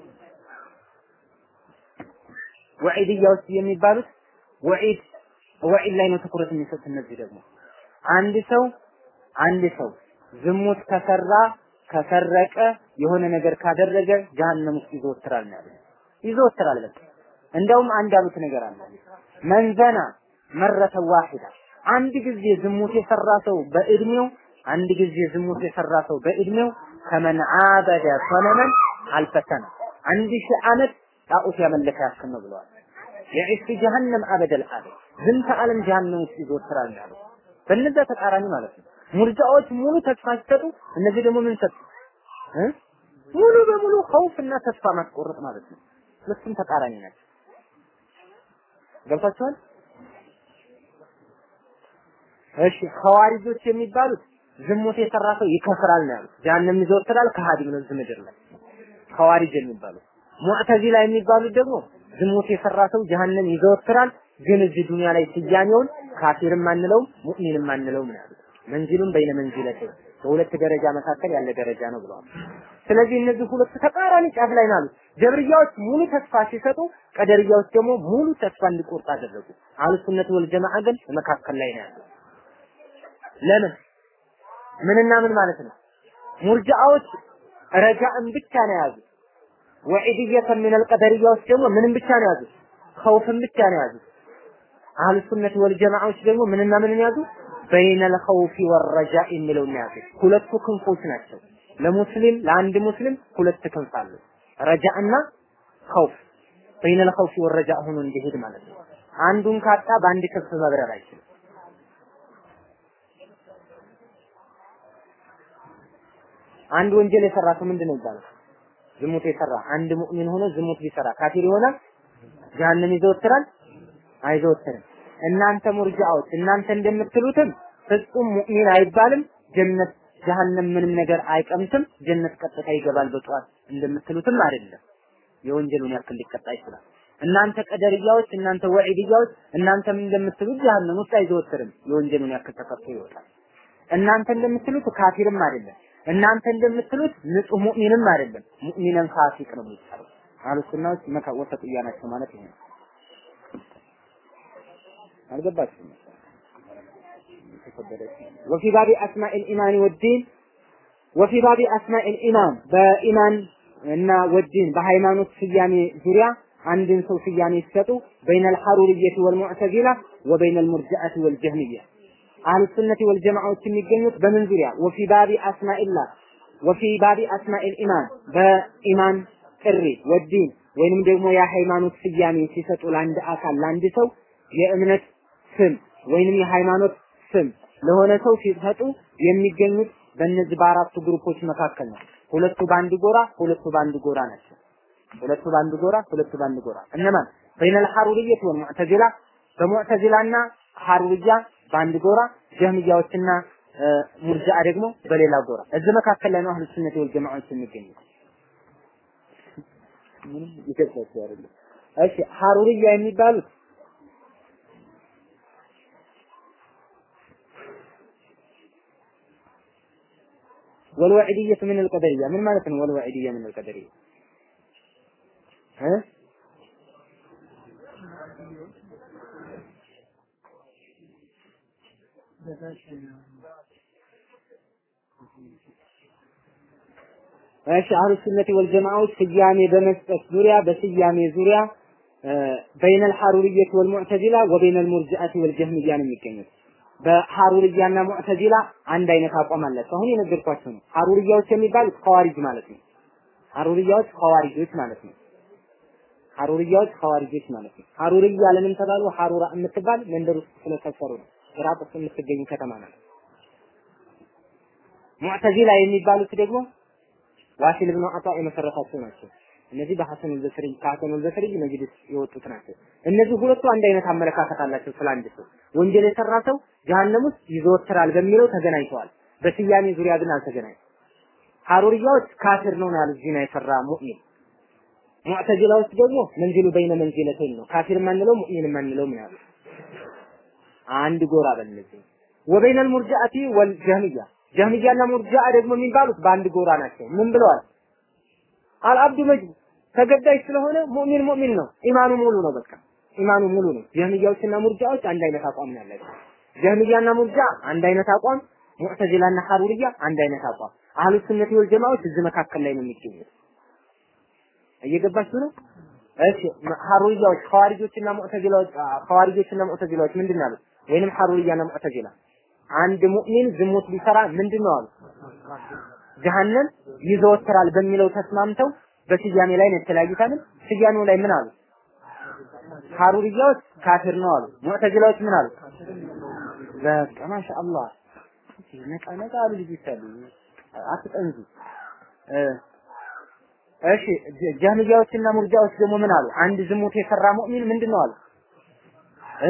ወዒድያዎች የሚባሉት ወዒድ ወዒድ ላይ ነው ትኩረት የሚሰጥ። እነዚህ ደግሞ አንድ ሰው አንድ ሰው ዝሙት ከሰራ ከሰረቀ የሆነ ነገር ካደረገ ጀሃነም ውስጥ ይዘወትራል ነው ያሉት። ይዘወትራል በቃ እንደውም አንድ ያሉት ነገር አለ። መንዘና መረተ ዋሂዳ አንድ ጊዜ ዝሙት የሰራ ሰው በእድሜው አንድ ጊዜ ዝሙት የሰራ ሰው በእድሜው ከመን አበደ ሰነመን አልፈሰነ አንድ ሺህ ዓመት ጣዖት ያመለከ ያክል ነው ብለዋል። የዒስ ጀሀነም አበደል አበድ ዝንተ ዓለም ጀሀነም ውስጥ ይዘወትራል ነው ያሉት። በእነዚያ ተቃራኒ ማለት ነው። ሙርጃዎች ሙሉ ተስፋ ሲሰጡ፣ እነዚህ ደግሞ ምን ሰጡ? ሙሉ በሙሉ ኸውፍና ተስፋ ማስቆረጥ ማለት ነው። ሁለቱም ተቃራኒ ናቸው። ገብታችኋል? እሺ ኸዋሪጆች የሚባሉት ዝሙት የሰራ ሰው ይከፍራል ነው ያሉት። ጀሀነም ይዘወትራል፣ ከሃዲም ነው እዚህ ምድር ላይ ኸዋሪጅ የሚባሉት። ሙዕተዚላ የሚባሉት ደግሞ ዝሙት የሰራ ሰው ጀሀነም ይዘወትራል፣ ግን እዚህ ዱንያ ላይ ስያሜውን ካፊርም አንለውም ሙእሚንም አንለውም ነው ያሉት። መንዚሉን በይነ መንዚለት በሁለት ደረጃ መካከል ያለ ደረጃ ነው ብለዋል። ስለዚህ እነዚህ ሁለት ተቃራኒ ጫፍ ላይ ናሉ። ጀብርያዎች ሙሉ ተስፋ ሲሰጡ፣ ቀደርያዎች ደግሞ ሙሉ ተስፋ እንዲቆርጥ አደረጉ። አህሉ ሱነት ወል ጀማዓ ግን መካከል ላይ ነው ያለው። ለምን ምንና ምን ማለት ነው? ሙርጃዎች ረጃእን ብቻ ነው የያዙት። ወዒድየተ ሚነል ቀደርያዎች ደግሞ ምንም ብቻ ነው ያዙት? ኸውፍን ብቻ ነው ያዙት። አህሉ ሱነት ወል ጀማዓዎች ደግሞ ምንና ምንን ያዙ? በይነል ኸውፊ ወረጃ የሚለውን ያዙት። ሁለቱ ክንፎች ናቸው። ለሙስሊም ለአንድ ሙስሊም ሁለት ክንፍ አለው። ረጃእና ኸውፍ በይነል ኸውፊ ወረጃ ሆኖ እንዲሄድ ማለት ነው። አንዱን ካጣ በአንድ ክንፍ መብረር አይችልም። አንድ ወንጀል የሰራ ሰው ምንድን ነው ይባላል? ዝሙት የሰራ አንድ ሙእሚን ሆኖ ዝሙት ቢሰራ ካፊር ይሆናል? ጀሃነም ይዘወትራል? አይዘወትርም። እናንተ ሙርጃዎች እናንተ እንደምትሉትም ፍጹም ሙእሚን አይባልም፣ ጀነት ጀሃነም ምንም ነገር አይቀምስም፣ ጀነት ቀጥታ ይገባል በጠዋት እንደምትሉትም አይደለም። የወንጀሉን ያክል ሊቀጣ ይችላል። እናንተ ቀደርያዎች፣ እናንተ ወዒድያዎች እናንተም እንደምትሉት ጀሃነም ውስጥ አይዘወትርም፣ የወንጀሉን ያክል ተቀጥቶ ይወጣል። እናንተ እንደምትሉት ካፊርም አይደለም። እናንተ እንደምትሉት ንጹህ ሙእሚንም አይደለም። ሙእሚንን ፋሲቅ ነው የሚባለው። አህሉ ሱናዎች መካ ወሰጥያ ናቸው ማለት ይሄ ነው። አልገባችሁም? ወፊ ባቢ አስማኢል ኢማን ወዲን ወፊ ባቢ አስማኢል ኢማን በኢማን እና ወዲን በሃይማኖት ስያሜ ዙሪያ አንድን ሰው ስያሜ ሲሰጡ በይነል ሐሩርየቲ ወልሙዕተዚላ ወበይነል ሙርጂአቲ ወልጀህሚያ አህሉ ሱነቲ ወልጀማዓዎች የሚገኙት በምን ዙሪያ ወፊ ባቢ አስማኢላህ ወፊ ባቢ አስማኢል ኢማን በኢማን ጥሪ ወዲን ወይንም ደግሞ የሃይማኖት ስያሜ ሲሰጡ ለአንድ አካል ለአንድ ሰው የእምነት ስም ወይንም የሃይማኖት ስም ለሆነ ሰው ሲሰጡ የሚገኙት በእነዚህ በአራቱ ግሩፖች መካከል ነው። ሁለቱ በአንድ ጎራ፣ ሁለቱ በአንድ ጎራ ናቸው። ሁለቱ በአንድ ጎራ፣ ሁለቱ በአንድ ጎራ እነማን? በይነል ሐሩርየት ወልሙዕተዚላ በሙዕተዚላና ሐሩርያ በአንድ ጎራ፣ ጀህሚያዎችና ሙርጂአ ደግሞ በሌላ ጎራ። እዚህ መካከል ላይ ነው አህሉ ሱነት ወል ጀማዓዎች የሚገኙት። ምንም ይገባቸው አይደለም። እሺ ሐሩርያ የሚባሉት والوعدية من القدرية من معنى والوعدية من القدرية ها እሺ አህሉ ሱነቲ ወልጀማዓዎች ስያሜ በመስጠት ዙሪያ በስያሜ ዙሪያ በይነል ሐሩርየት ወልሙዕተዚላ ወበይነል ሙርጂአቲ ወልጀህሚያ ነው የሚገኙት። በሐሩርያና ሙዕተዚላ አንድ አይነት አቋም አላቸው። አሁን የነገርኳቸው ነው። ሐሩርያዎች የሚባሉት ኸዋሪጅ ማለት ነው። ሐሩርያዎች ኸዋሪጆች ማለት ነው። ሐሩርያዎች ኸዋሪጆች ማለት ነው። ሐሩርያ ለምን ተባሉ? ሐሩራ የምትባል መንደር ውስጥ ስለሰፈሩ ነው። ኢራቅ ውስጥ የምትገኝ ከተማ ናት። ሙዕተዚላ የሚባሉት ደግሞ ዋሲል ብኑ አጣ የመሰረታቸው ናቸው። እነዚህ በሐሰን አልበስሪ ከሐሰን አልበስሪ መጅልስ የወጡት ናቸው። እነዚህ ሁለቱ አንድ አይነት አመለካከት አላቸው ስለ አንድ ሰው። ወንጀል የሰራ ሰው ጀሃነም ውስጥ ይዘወትራል በሚለው ተገናኝተዋል። በስያሜ ዙሪያ ግን አልተገናኙም። ሐሩርያዎች ካፊር ነው ያሉት ዚና የሰራ ሙእሚን። ሙዕተዚላዎች ደግሞ መንዚሉ በይነ መንዚለተይን ነው። ካፊር ማንለው ሙእሚን ማንለው ምን ያሉት አንድ ጎራ በእነዚህ ወበይነል ሙርጂአቲ ወልጀህሚያ ጀህሚያና ሙርጂአ ደግሞ የሚባሉት በአንድ ጎራ ናቸው። ምን ብለዋል? አልአብዱ መጅቡ ተገዳይ ስለሆነ ሙእሚን ሙእሚን ነው። ኢማኑ ሙሉ ነው። በቃ ኢማኑ ሙሉ ነው። ጀህሚያዎችና ሙርጂአዎች አንድ አይነት አቋም ነው ያላቸው። ጀህሚያና ሙርጂአ አንድ አይነት አቋም፣ ሙዕተዚላና ሐሩርያ አንድ አይነት አቋም። አህሉ ሱነቲ ወል ጀማዓዎች እዚህ መካከል ላይ ነው የሚገኙት። እየገባችሁ ነው? እሺ ሐሩርያዎች ኸዋሪጆችና ሙዕተዚላዎች ኸዋሪጆችና ሙዕተዚላዎች ምንድን ነው ያሉት? ወይንም ሐሩርያና ሙዕተዚላ አንድ ሙእሚን ዝሙት ቢሰራ ምንድን ነው አሉ? ጀሃነም ይዘወትራል በሚለው ተስማምተው በስያሜ ላይ ነው የተለያዩት አይደል? ስያሜው ላይ ምን አሉ? ሐሩርያዎች ካፊር ነው አሉ። ሙዕተዚላዎች ምን አሉ? በቃ ማሻአላህ ነቃ ነቃ አሉ ልጆች አሉ። አትጠንዙ። እሺ ጀህሚያዎችና ሙርጃዎች ደግሞ ምን አሉ? አንድ ዝሙት የሰራ ሙእሚን ምንድን ነው አሉ? እ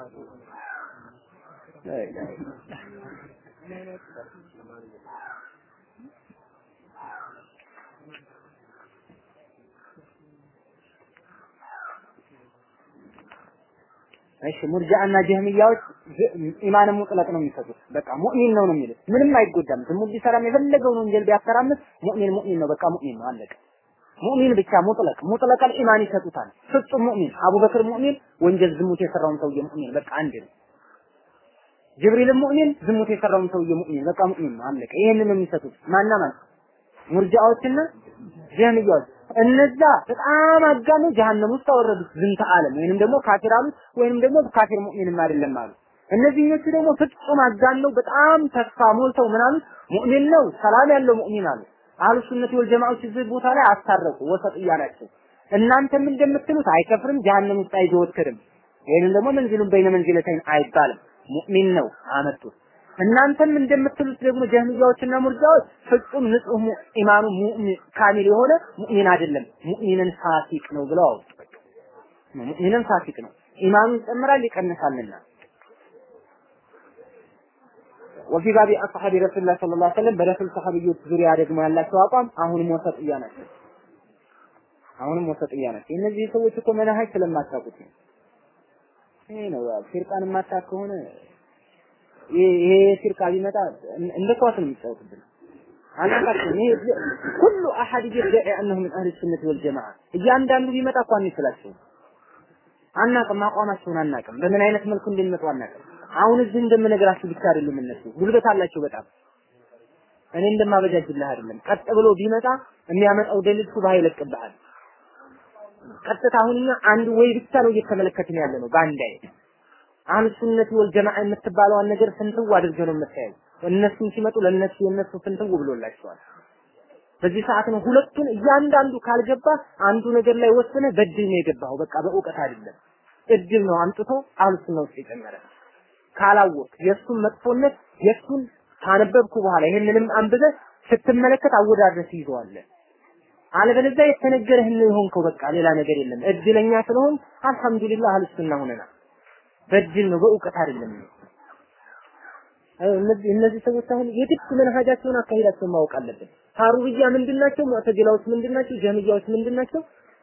እሺ ሙርጃና ጀህሚያዎች ኢማን ሙጥለቅ ነው የሚሰጡት። በቃ ሙእሚን ነው ነው የሚሉት። ምንም አይጎዳም። ዝሙት ቢሰራም የፈለገውን ወንጀል ቢያተራምስ ሙእሚን ሙእሚን ነው። በቃ ሙእሚን ነው አለቀ። ሙእሚን ብቻ ሙጥለቅ ሙጥለቀል ኢማን ይሰጡታል። ፍጹም ሙእሚን አቡበክር ሙእሚን፣ ወንጀል ዝሙት የሰራውን ሰውዬ ሙእሚን በቃ አንድ ነው። ጅብሪልም ሙእሚን፣ ዝሙት የሰራውን ሰውዬ ሙእሚን በቃ ሙእሚን ነው አለቀ። ይሄንን ነው የሚሰጡት። ማና ማን ሙርጃዎችና ጀህሚያዎች እነዛ በጣም አጋኑ ጀሃነም ውስጥ አወረዱት ዝንተ ዓለም ወይንም ደግሞ ካፊር አሉት ወይንም ደግሞ ካፊር ሙእሚንም አይደለም አሉ። እነዚህኞቹ ደግሞ ፍጹም አጋነው በጣም ተስፋ ሞልተው ምን አሉት? ሙእሚን ነው ሰላም ያለው ሙእሚን አሉ። አህሉ ሱነት ወል ጀማዓዎች እዚህ ቦታ ላይ አስታረቁ፣ ወሰጥያ ናቸው። እናንተም እንደምትሉት አይከፍርም፣ ጀሃነም ውስጥ አይዘወትርም፣ ወይንም ደግሞ መንዚሉን በይነ መንዚለተይን አይባልም። ሙእሚን ነው አመጡት። እናንተም እንደምትሉት ደግሞ ጀህሚያዎችና ሙርጃዎች ፍጹም ንጹህ ኢማኑ ሙእሚን ካሚል የሆነ ሙእሚን አይደለም፣ ሙእሚንን ፋሲቅ ነው ብለው አወጡ። ሙእሚንን ፋሲቅ ነው፣ ኢማኑ ይጨምራል ይቀንሳልና ወፊ ባቢ አስሐቢ ረሱላህ ሰለላሁ ዐለይሂ ወሰለም በረሱል ሰሐቢዮች ዙሪያ ደግሞ ያላቸው አቋም አሁንም ወሰጥያ ናቸው። አሁንም ወሰጥያ ናቸው። እነዚህ ሰዎች እኮ መናሀጅ ስለማታውቁት ነው። ይሄ ነው ፊርቃን የማታውቅ ከሆነ ይሄ ፊርቃ ቢመጣ እንደ ኳስ ነው የሚጫወትብን። አናውቃቸውም። ይሄ ሁሉ አሐድ ይደዒ አነሁ ምን አህሊ ሱነት ወል ጀማዓ እያንዳንዱ ቢመጣ እኮ አንችላቸውም። አናውቅም፣ አቋማቸውን አናውቅም። በምን አይነት መልኩ እንደሚመጡ አናውቅም። አሁን እዚህ እንደምነግራችሁ ብቻ አይደሉም እነሱ ጉልበት አላቸው በጣም እኔ እንደማበጃጅልህ አይደለም። ቀጥ ብሎ ቢመጣ የሚያመጣው ደሊል ሱብሃ ይለቅብሃል። ቀጥታ አሁን እኛ አንድ ወይ ብቻ ነው እየተመለከትን ያለ ነው በአንድ አይነት አህሉ ሱነት ወል ጀማዓ የምትባለዋን ነገር ፍንትው አድርገው ነው የምታየው። እነሱም ሲመጡ ለነሱ የነሱ ፍንትው ብሎላቸዋል። በዚህ ሰዓት ነው ሁለቱን እያንዳንዱ ካልገባ አንዱ ነገር ላይ ወሰነ በድል ነው የገባው። በቃ በእውቀት አይደለም እድል ነው አምጥቶ አህሉ ሱና ውስጥ የጨመረ ካላወቅ የእሱን መጥፎነት የእሱን ካነበብኩ በኋላ ይሄንንም አንብበህ ስትመለከት አወዳድረህ ትይዘዋለህ። አለበለዚያ የተነገረህን ነው የሆንከው። በቃ ሌላ ነገር የለም። እድለኛ ስለሆን አልሐምዱሊላህ አህሉ ሱና ሆነናል። በድል ነው በእውቀት አይደለም። እነዚህ እነዚህ ሰዎች አሁን የግድ መንሃጃቸውን አካሂዳቸውን ማወቅ አለብን። ሀሩብያ ምንድናቸው? ሙዕተዚላዎች ምንድናቸው? ጀህሚያዎች ምንድናቸው?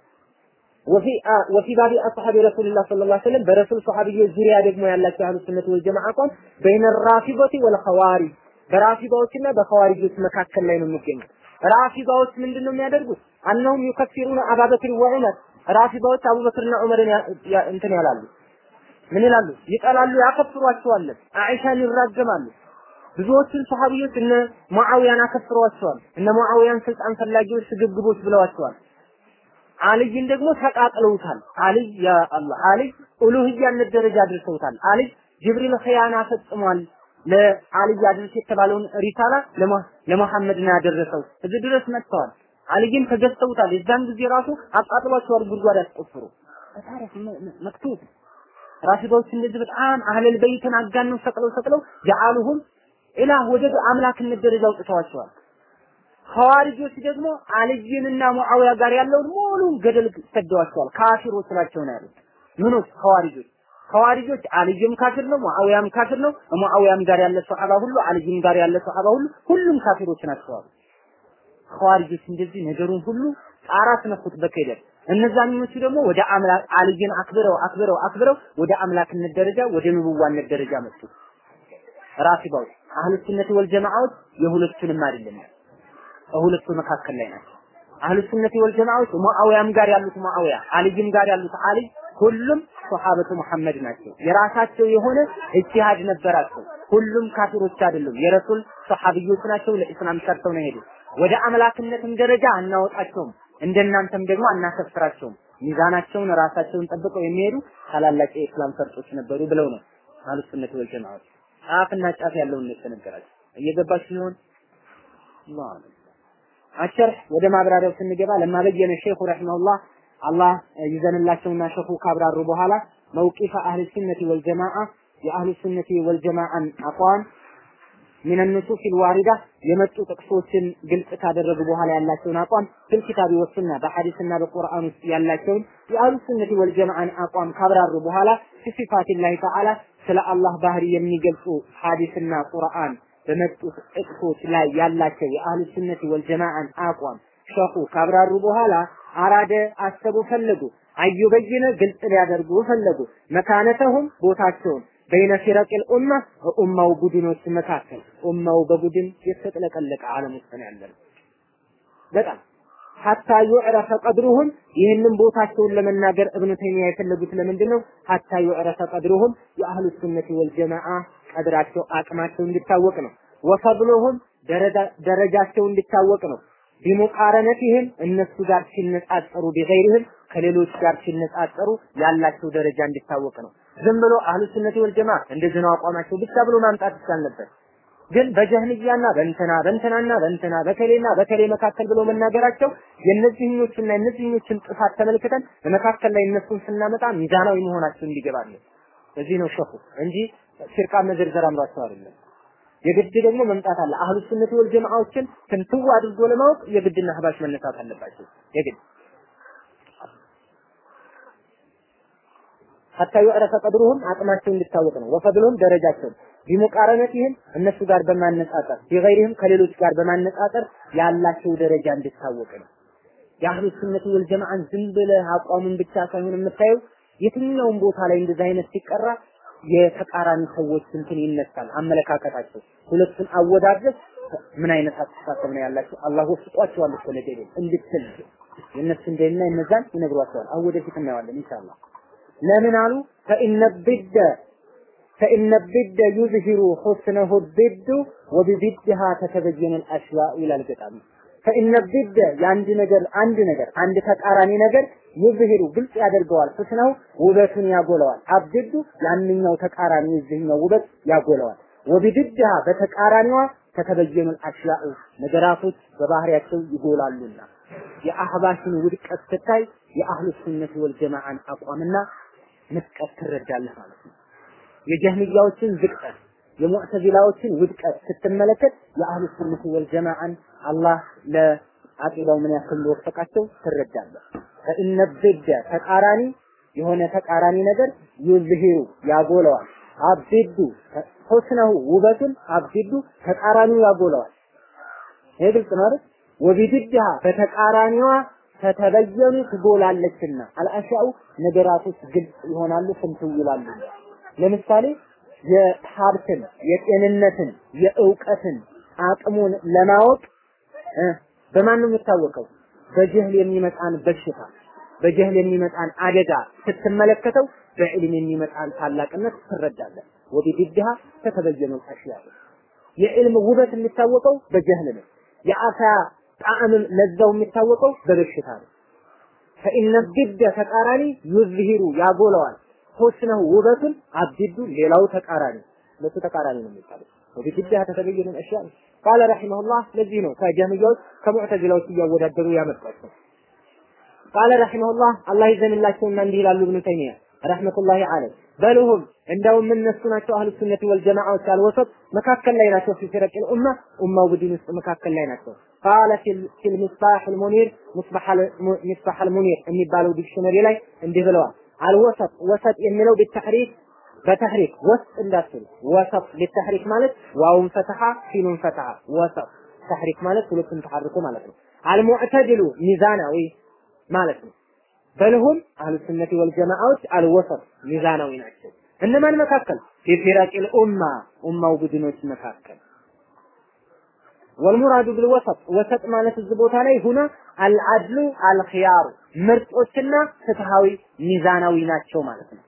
ወፊ ወፊ ባቢ አስሐቢ ረሱልላህ ሰለላሁ ዐለይሂ ወሰለም በረሱል ሰሐቢዮች ዙሪያ ደግሞ ያላቸው አህሉ ሱነት ወል ጀማዓ አቋም በይነ ራፊበቲ ወል ኸዋሪጅ በራፊባዎችና በኸዋሪጆች መካከል ላይ ነው የሚገኘው። ራፊባዎች ምንድነው የሚያደርጉት? አነሁም ዩከፊሩነ አባበክር ወዑመር ራፊባዎች አቡበክርና ዑመርን እንትን ያላሉ ምን ይላሉ? ይጠላሉ፣ ያከፍሯቸዋል። አኢሻን ይራገማሉ። ብዙዎችን ሰሃቢዎች እነ ሙአዊያን አከፍሯቸዋል። እነ ሙአዊያን ስልጣን ፈላጊዎች ስግብግቦች ብለዋቸዋል። አልይን ደግሞ ተቃጥለውታል። አልይ ያ አላህ አልይ ኡሉህያነት ደረጃ አድርሰውታል። አልይ ጅብሪል ኸያና ፈጽሟል። ለአልይ አድርስ የተባለውን ሪሳላ ለመሐመድ ነው ያደረሰው። እዚህ ድረስ መጥተዋል። አልይን ተገዝተውታል። የዛን ጊዜ ራሱ አቃጥሏቸዋል፣ ጉድጓድ ያስቆፍሩ። ታሪክ መክቱብ ራፊዳዎች እንደዚህ በጣም አህለል በይትን አጋነው ሰቅለው ሰቅለው ጀዓሉሁም ኢላህ ወደ አምላክነት ደረጃ አውጥተዋቸዋል። ሐዋሪጆች ደግሞ አልይንና ሙአዊያ ጋር ያለውን ሙሉን ገደል ሰደዋቸዋል። ካፊሮች ናቸው ነው ያሉት። ምኖች ሐዋሪጆች ሐዋሪጆች አልይም ካፊር ነው፣ ሙአዊያም ካፊር ነው። ሙአዊያም ጋር ያለ ሰሃባ ሁሉ አልይም ጋር ያለ ሰሃባ ሁሉ ሁሉም ካፊሮች ናቸው አሉ። ሐዋሪጆች እንደዚህ ነገሩን ሁሉ ጣራ አስነኩት በክህደት እነዛኞቹ ደግሞ ወደ አምላክ አልይን አክብረው አክብረው አክብረው ወደ አምላክነት ደረጃ ወደ ንቡዋነት ደረጃ መጡ። ራፊባዎች አህሉ ሱነት ወል ጀማዓዎች የሁለቱንም አይደለም ከሁለቱ መካከል ላይ ናቸው። አህሉ ሱነት ወል ጀማዓዎች ሙአዊያም ጋር ያሉት ሙአዊያ አልይም ጋር ያሉት አልይ ሁሉም ሶሐበቱ መሐመድ ናቸው። የራሳቸው የሆነ እጅሃድ ነበራቸው። ሁሉም ካፊሮች አይደሉም። የረሱል ሶሐቢዮች ናቸው። ለኢስላም ሰርተው ነው የሄዱት። ወደ አምላክነትም ደረጃ አናወጣቸውም። እንደናንተም ደግሞ አናከፍራቸውም። ሚዛናቸውን ራሳቸውን ጠብቀው የሚሄዱ ታላላቅ የኢስላም ፈርጦች ነበሩ ብለው ነው አህሉ ሱነት ወል ጀማዓዎች ጫፍና ጫፍ ያለውን ነው የተነገራቸው። እየገባችሁ ሲሆን አላህ አሸርህ ወደ ማብራሪያው ስንገባ ለማ በየነ ሼኹ ረሂመሁላህ አላህ ይዘንላቸውና ሸኹ ካብራሩ በኋላ መውቂፈ አህል ሱነቲ ወልጀማዓ የአህል ሱነቲ ወልጀማዓን አቋም ምን النصوص الواردة የመጡ ጥቅሶችን ግልጽ ካደረጉ በኋላ ያላቸውን አቋም ፊል ኪታቢ ወሱና በሐዲስና በቁርአን ውስጥ ያላቸውን የአህሉ ሱነቲ ወልጀማዓን አቋም ካብራሩ በኋላ ሲፋቲላሂ ተዓላ ስለ አላህ ባህሪ የሚገልጹ ሐዲስና ቁርአን በመጡት ጥቅሶች ላይ ያላቸው የአህሉ ሱነቲ ወልጀማዓን አቋም ሸኹ ካብራሩ በኋላ አራደ አሰቡ ፈለጉ አዩበይነ ግልጽ ሊያደርጉ ፈለጉ መካነተሁም ቦታቸውን በይነ ፊረቂል ኡማ ኡማው ቡድኖች መካከል ኡማው በቡድን የተጥለቀለቀ ዓለም ውስጥ ነው ያለነው። በጣም ሀታ ዩዕረፈ ቀድሩሁም ይህንን ቦታቸውን ለመናገር እብኑ ተይሚያ የፈለጉት ለምንድን ነው? ሀታ ዩዕረፈ ቀድሩሁም የአህሉ ሱነቲ ወልጀማዓ ቀድራቸው አቅማቸው እንዲታወቅ ነው። ወፈድሉሁም ደረጃቸው እንዲታወቅ ነው። ቢሙቃረነቲህም እነሱ ጋር ሲነጻጸሩ ቢገይርህም ከሌሎች ጋር ሲነጻጸሩ ያላቸው ደረጃ እንዲታወቅ ነው። ዝም ብሎ አህሉ ሱነቲ ወል ጀማ እንደዚህ ነው አቋማቸው ብቻ ብሎ ማምጣት ይቻል ነበር። ግን በጀህልያና በእንትና በእንትናና በእንትና በከሌና በከሌ መካከል ብሎ መናገራቸው የእነዚህኞቹና የእነዚህኞችን ጥፋት ተመልክተን በመካከል ላይ እነሱን ስናመጣ ሚዛናዊ መሆናቸው እንዲገባለን። በዚህ ነው ሸኹ እንጂ ፊርቃ መዘርዘር አምሯቸው አይደለም። የግድ ደግሞ መምጣት አለ። አህሉ ሱነት ወል ጀማዓዎችን ትንትው አድርጎ ለማወቅ የግድና አህባሽ መነሳት አለባቸው። የግድ ሐታ ይዕረፈ ቀድሩሁም አቅማቸው እንዲታወቅ ነው። ወፈድሉም ደረጃቸው ቢሙቃረነቲህም እነሱ ጋር በማነጻጸር ቢገይሪህም ከሌሎች ጋር በማነጻጸር ያላቸው ደረጃ እንዲታወቅ ነው። የአህሉ ሱነት ወል ጀማዓን ዝም ብለህ አቋሙን ብቻ ሳይሆን የምታየው የትኛውም ቦታ ላይ እንደዚህ አይነት ሲቀራ የተቃራኒ ሰዎች እንትን ይነሳል አመለካከታቸው። ሁለቱን አወዳድረህ ምን አይነት አስተሳሰብ ነው ያላቸው? አላህ ወፍቋቸዋል እኮ ለደሌ እንድትል የእነሱ እንደና እነዛን ይነግሯቸዋል። አሁን ወደፊት እናየዋለን ኢንሻአላህ። ለምን አሉ? ፈኢነ ቢደ ፈኢነ ቢደ ዩዝሂሩ ሁስነሁ ቢዱ ወቢቢድሃ ተተበየነ አልአሽያኡ ይላል ገጣሚ። ፈኢነ ቢደ የአንድ ነገር አንድ ነገር አንድ ተቃራኒ ነገር ዩዝሂሩ ግልጽ ያደርገዋል። ሁስነሁ ውበቱን ያጎለዋል። አብድዱ ያንኛው ተቃራኒ የዚህኛው ውበት ያጎለዋል። ወቢድድሃ በተቃራኒዋ ተተበየኑ አሽያኡ ነገራቶች በባህሪያቸው ይጎላሉና የአህባሽን ውድቀት ስታይ የአህሉ ሱነት ወል ጀማዓን አቋምና ምጥቀት ትረዳለህ ማለት ነው። የጀህሚያዎችን ዝቅጠት የሙዕተዚላዎችን ውድቀት ስትመለከት የአህሉ ሱነት ወል ጀማዓን አላህ ለአቂዳው ምን ያክል ወፈቃቸው ትረዳለህ። ፈኢነ ቢደ ተቃራኒ የሆነ ተቃራኒ ነገር ዩዝሂሩ ያጎለዋል። አብዱ ሁስነሁ ውበቱን አብዱ ተቃራኒው ያጎለዋል። ይሄ ግልጽ ነው አይደል? ወቢድድሃ በተቃራኒዋ ተተበየኑ ትጎላለችና አልአሻኡ ነገራቶች ግልጽ ይሆናሉ፣ ፍንትው ይላሉ። ለምሳሌ የሀብትን፣ የጤንነትን፣ የእውቀትን አቅሙን ለማወቅ በማን ነው የሚታወቀው? በጀህል የሚመጣን በሽታ በጀህል የሚመጣን አደጋ ስትመለከተው በዕልም የሚመጣን ታላቅነት ትረዳለህ። ወቢድድሃ ተተበየኑ አሽያ የዕልም ውበት የሚታወቀው በጀህል ነው። የአሳ ጣዕምም ለዛው የሚታወቀው በበሽታ ነው። ፈኢነ ቢደ ተቃራኒ ዩዝሂሩ ያጎለዋል ሁስነሁ ውበቱን አብዲዱ ሌላው ተቃራኒ ለሱ ተቃራኒ ነው የሚባለው። ወቢድድሃ ተተበየኑ አሽያ ቃለ ረሂመሁላህ ለዚህ ነው ከጀህሚያዎች ከሙዕተዚላዎች እያወዳደሩ ያመጣቸው። ቃለ ረሂመሁላህ አላህ ይዘንላቸውና እንዲህ ይላሉ ኢብኑ ተይሚያ ረህመቱላሂ ዐለይህ በልሁም እንደውም እነሱ ናቸው አህሉ ሱነት ወል ጀማዓዎች አልወሰጥ መካከል ላይ ናቸው ፊ ፊረቂል ኡማ ኡማው ቡድን ውስጥ መካከል ላይ ናቸው ቃለ ፊል ሚስባህ አልሙኒር ሚስባህ አልሙኒር የሚባለው ዲክሽነሪ ላይ እንዲህ ብለዋል አልወሰጥ ወሰጥ የሚለው ቢተሕሪክ በተሕሪክ ወስጥ እንዳትሉ ወሰጥ ቢተሕሪክ ማለት ዋውን ፈተሐ ሲኑን ፈተሐ ወሰጥ ተሕሪክ ማለት ሁለቱም ተሐርኮ ማለት ነው አልሙዕተድሉ ሚዛናዊ ማለት ነው በልሁም አህሉ ሱነቲ ወል ጀማዓዎች አልወሰጥ ሚዛናዊ ናቸው። እነማን መካከል? ፊፊረቂል ኡማ ኡማው ቡድኖች መካከል ወልሙራዱ ቢልወሰጥ ወሰጥ ማለት እዚህ ቦታ ላይ ሁና አልዓድሉ አልኺያሩ ምርጦችና ፍትሃዊ ሚዛናዊ ናቸው ማለት ነው።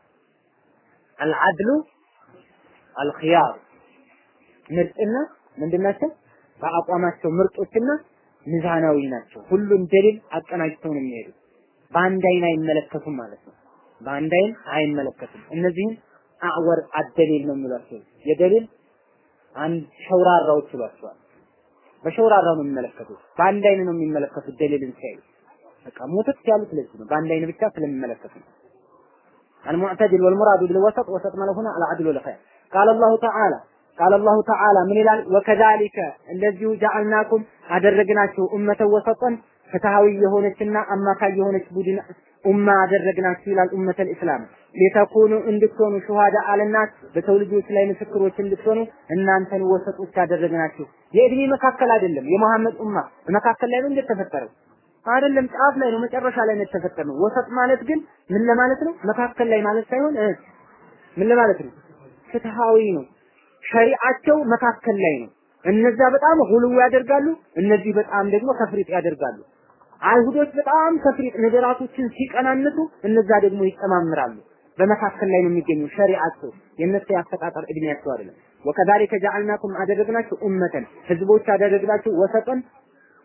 አልዓድሉ አልኺያሩ ምርጥና ምንድን ናቸው? በአቋማቸው ምርጦችና ሚዛናዊ ናቸው። ሁሉም ደሊል አቀናጅተው ነው የሚሄዱት። በአንድ አይን አይመለከቱም ማለት ነው። በአንድ አይን አይመለከቱም። እነዚህም አዕወር አደሊል ነው የሚሏቸው። የደሊል አንድ ሸውራራዎች ይሏቸዋል። በሸውራራው ነው የሚመለከቱት። በአንድ አይን ነው የሚመለከቱት ደሊልን ሲያዩ። በቃ ሞተት ያሉት ለዚህ ነው። በአንድ አይን ብቻ ስለሚመለከቱ ነው። المعتدل والمراد بالوسط وسط ما هنا العدل والخير قال الله تعالى قال الله تعالى من ይላል وكذلك እንደዚሁ جعلناكم አደረግናችሁ ኡመተ ወሰጠን ፍትሃዊ የሆነችና አማካይ የሆነች ቡድን ኡማ አደረግናችሁ ይላል ኡመተል ኢስላም ሊተኩኑ እንድትሆኑ ሹሃዳ አለናት በሰው ልጆች ላይ ምስክሮች እንድትሆኑ እናንተን ወሰጦች አደረግናችሁ የእድሜ መካከል አይደለም የመሐመድ ኡማ መካከል ላይ ነው እንደተፈጠረው አይደለም ጫፍ ላይ ነው መጨረሻ ላይ ነው የተፈጠረው ወሰጥ ማለት ግን ምን ለማለት ነው መካከል ላይ ማለት ሳይሆን ምን ለማለት ነው ፍትሃዊ ነው ሸሪዓቸው መካከል ላይ ነው እነዛ በጣም ሁሉ ያደርጋሉ እነዚህ በጣም ደግሞ ተፍሪጥ ያደርጋሉ አይሁዶች በጣም ተፍሪጥ ነገራቶችን ሲቀናንሱ እነዛ ደግሞ ይጨማምራሉ በመካከል ላይ ነው የሚገኙ ሸሪዓቸው የነሱ ያፈጣጠር እድሜያቸው አይደለም ወከዛሊከ ጀዐልናኩም አደረግናችሁ ኡመተን ህዝቦች አደረግናችሁ ወሰጠን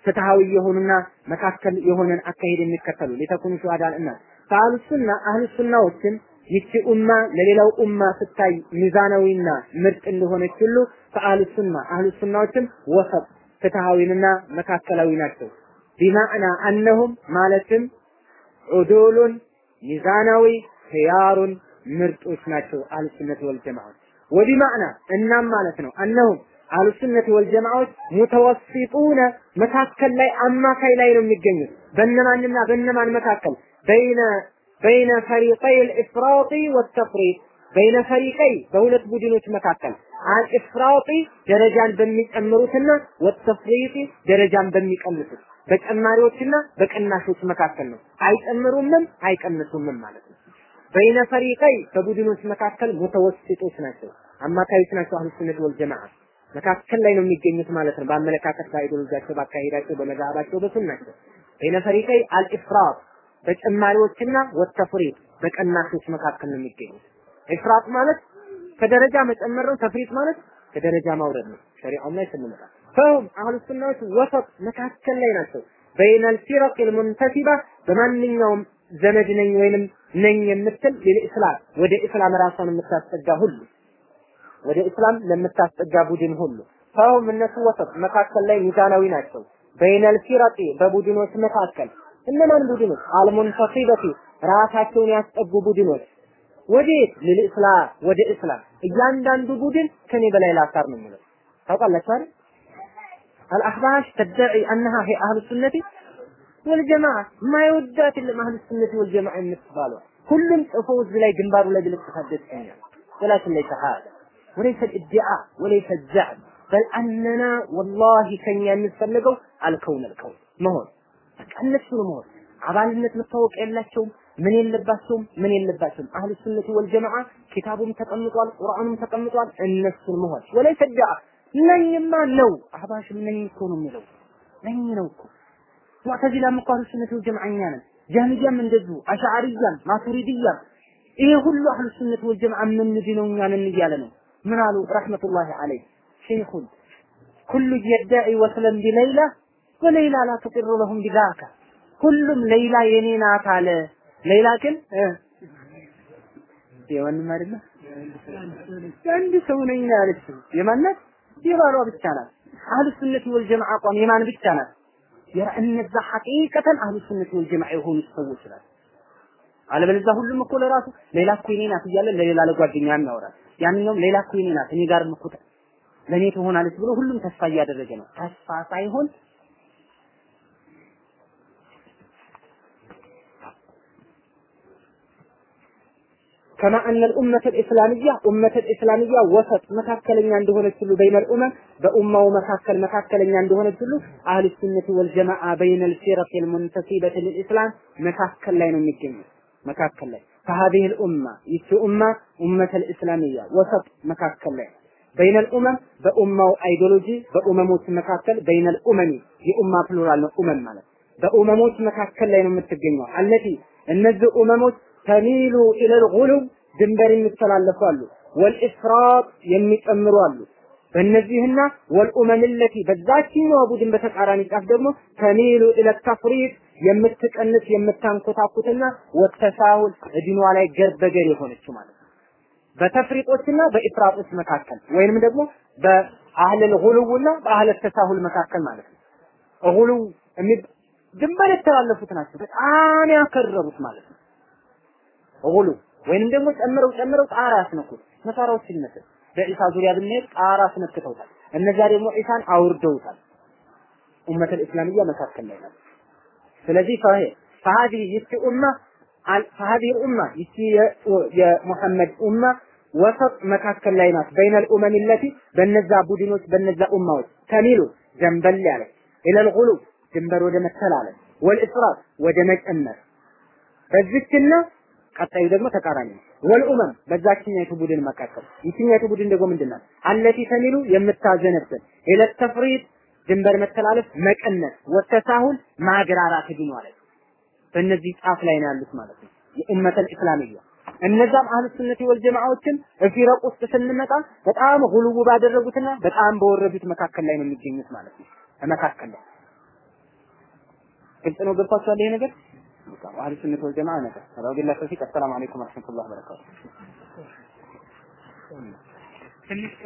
ፍትሃዊ የሆኑና መካከል የሆነን አካሄድ የሚከተሉ ሊተኩኑ ሹሃዳል እና ከአህሉ ሱና አህሉ ሱናዎችን ይቺ ኡማ ለሌላው ኡማ ስታይ ሚዛናዊና ምርጥ እንደሆነች ሁሉ ከአህሉ ሱና አህሉ ሱናዎችም ወሰጥ ፍትሃዊንና መካከላዊ ናቸው። ቢማዕና አነሁም ማለትም ዑዱሉን ሚዛናዊ ኺያሩን ምርጦች ናቸው አህሉ ሱነት ወልጀማዓት ወቢማዕና እናም ማለት ነው አነሁም አህሉ ሱነት ወልጀማዓዎች ሙተወሲጡነ መካከል ላይ አማካይ ላይ ነው የሚገኙት በእነማንና በእነማን መካከል በይነ በይነ ፈሪቀይ ልእፍራጢ ወተፍሪጥ በይነ ፈሪቀይ በሁለት ቡድኖች መካከል አልእፍራጢ ደረጃን በሚጨምሩትና ወተፍሪጢ ደረጃን በሚቀንሱት በጨማሪዎችና በቅናሾች መካከል ነው። አይጨምሩምም አይቀንሱምም ማለት ነው። በይነ ፈሪቀይ በቡድኖች መካከል ሙተወስጦች ናቸው፣ አማካዮች ናቸው። አህሉ ሱነት ወል ጀማዓ መካከል ላይ ነው የሚገኙት ማለት ነው። በአመለካከት፣ በአይዲዮሎጂያቸው፣ በአካሄዳቸው፣ በመዛሃባቸው፣ በሱናቸው በይነ ፈሪቀይ አልኢፍራጥ በጨማሪዎችና ወተፍሪጥ በቀናሾች መካከል ነው የሚገኙት። ኢፍራጥ ማለት ከደረጃ መጨመር ነው። ተፍሪጥ ማለት ከደረጃ ማውረድ ነው። ሸሪዓው ላይ ስንመጣ ፈሁም አህሉ ሱናዎች ወሰጥ መካከል ላይ ናቸው። በይነል ፊረቅ ልሙንተሲባ በማንኛውም ዘመድ ነኝ ወይንም ነኝ የምትል ለኢስላም ወደ እስላም ራሷን የምታስጠጋ ሁሉ ወደ እስላም ለምታስጠጋ ቡድን ሁሉ ፈሁም እነሱ ወሰጥ መካከል ላይ ሚዛናዊ ናቸው። በይነል ፊረቂ በቡድኖች መካከል እነማን ቡድኖች? አልሙንተሲበቲ ራሳቸውን ያስጠጉ ቡድኖች ወዴት? ለኢስላም ወደ እስላም እያንዳንዱ ቡድን ከኔ በላይ ላሳር ነው የሚለው ታውቃላችሁ አይደል? አልአህባሽ ተደዒ አነሃ ሂ አህሉ ሱነቲ ወልጀማዓ ማይወዳት የለም አህሉ ሱነቲ ወልጀማዓ የምትባለው ሁሉም ጽፎ እዚህ ላይ ግንባሩ ላይ ብልጥ ታደስኛል ولكن ليس هذا وليس الادعاء وليس الزعم بل أننا والله كان የሚፈልገው አልከውን አልከውን መሆን በቃ እነሱ ነው መሆን አባልነት መታወቅ የላቸውም ምን የለባቸውም ምን የለባቸውም አህሉ ሱነቲ ወልጀማዓ ኪታቡም ተቀምጧል ቁርአኑም ተቀምጧል እነሱን መሆን ወለይሰ ዳዓ ነኝማ ነው አህባሽም ነኝ እኮ ነው የሚለው ነኝ ነው እኮ ሙዕተዚላም እኮ አህሉ ሱነቲ ወልጀማዓኛ ነን ጃህሚያም እንደዚሁ አሻዓሪያም ማቱሪድያም ይሄ ሁሉ አህሉ ሱነት ወልጀማዓ የምንድነው እኛ ነን እያለ ነው ምን አሉ ረሕመቱላሂ ዐለይህ ሸይኹን ኩሉ የዳዒ ወስለን ቢለይላ ወለይላ ላ ትቅሩ ለሁም ቢዛካ ሁሉም ሌይላ የኔ ናት አለ ሌይላ ግን የማንም አይደለ አንድ ሰው ነኝ ነው ያለችው የማናት የባሏ ብቻ ናት አህሉ ሱነት ወልጀማዓ አቋም የማን ብቻ ናት እነዛ ሐቂቀተን አህሉ ሱነት ወልጀማዓ የሆኑ ሰዎች ናት አለበለዚያ ሁሉም እኮ ለራሱ ሌላ እኮ የኔ ናት እያለ ለሌላ ለጓደኛ ያወራል ያንኛውም ሌላ እኮ የኔ ናት እኔ ጋር እኮ ለእኔ ትሆናለች ብሎ ሁሉም ተስፋ እያደረገ ነው ተስፋ ሳይሆን كما أن الأمة الإسلامية أمة الإسلامية وسط مكاكلين عندهن كل بين الأمم بأمة ومكاكل مكاكلين عندهن كل أهل السنة والجماعة بين الفرق المنتسبة للإسلام مكاكل لين مكين مكاكل لين فهذه الأمة يتي أمة أمة الإسلامية وسط مكاكل لين بين الأمم بأمة أيديولوجي بأمموت مكاكل بين الأمم የኡማ ፕሉራል ነው ኡመም ማለት በኡመሞች መካከል ላይ ነው የምትገኘው አለቲ እነዚህ ኡመሞች ተሚሉ ኢለል ጉሉብ ድንበር የሚተላለፉ አሉ ወልኢፍራጥ የሚጨምሩ አሉ በእነዚህና ወልኡመም ለቲ በዛችኛዋ ቡድን በተቃራኒ ጫፍ ደግሞ ተሚሉ ኢለ ተፍሪጥ የምትቀንስ የምታንኮታኩትና ወተሳሁል እድኗ ላይ ገርበገር የሆነችው ማለት ነው በተፍሪጦችና በኢፍራጦች መካከል ወይንም ደግሞ በአህለል ጉሉውና በአህለል ተሳሁል መካከል ማለት ነው ጉሉ ድንበር የተላለፉት ናቸው በጣም ያከረሩት ማለት ነው ጉሉ ወይንም ደግሞ ጨምረው ጨምረው ጣራ ያስነኩት ነሳራዎች ይመስል በኢሳ ዙሪያ ብንሄድ ጣራ አስነክተውታል እነዚያ ደግሞ ኢሳን አውርደውታል ኡመተል እስላሚያ መካከል ላይ ናት ስለዚህ ፈሄ فهذه ይቺ ኡማ فهذه الأمة ይቺ የሙሐመድ ኡማ ወሰጥ መካከል ላይ ናት በይነ الأمم التي በነዛ ቡድኖች በነዛ ኡማዎች ተሚሉ ዘንበል ያለ ኢለል ጉሉ ድንበር ወደ መተላለፍ ወልኢፍራጥ ወደ መጨመር በዚችና ቀጣዩ ደግሞ ተቃራኒ ነው። ወልኡመም በዛችኛይቱ ቡድን መካከል ይችኛይቱ ቡድን ደግሞ ምንድን ናት? አለቲ ተሚሉ የምታዘነብል ኢለ ተፍሪጥ ድንበር መተላለፍ መቀነስ፣ ወተሳሁል ማግራራት ግን ማለት በእነዚህ ጫፍ ላይ ነው ያሉት ማለት ነው። የኡመተል እስላሚያ እነዛም አህሉ ሱነቲ ወል ጀማዓዎችም እፊረቅ ውስጥ ስንመጣ በጣም ጉልው ባደረጉትና በጣም በወረዱት መካከል ላይ ነው የሚገኙት ማለት ነው። መካከል ላይ ግልጽ ነው ገብቷችኋል ይሄ ነገር በቃ አህሉ ሱነት ወል ጀማዓ ነገር ወቢላሂ ተውፊቅ አሰላሙ አለይኩም ወረህመቱላሂ ወበረካቱ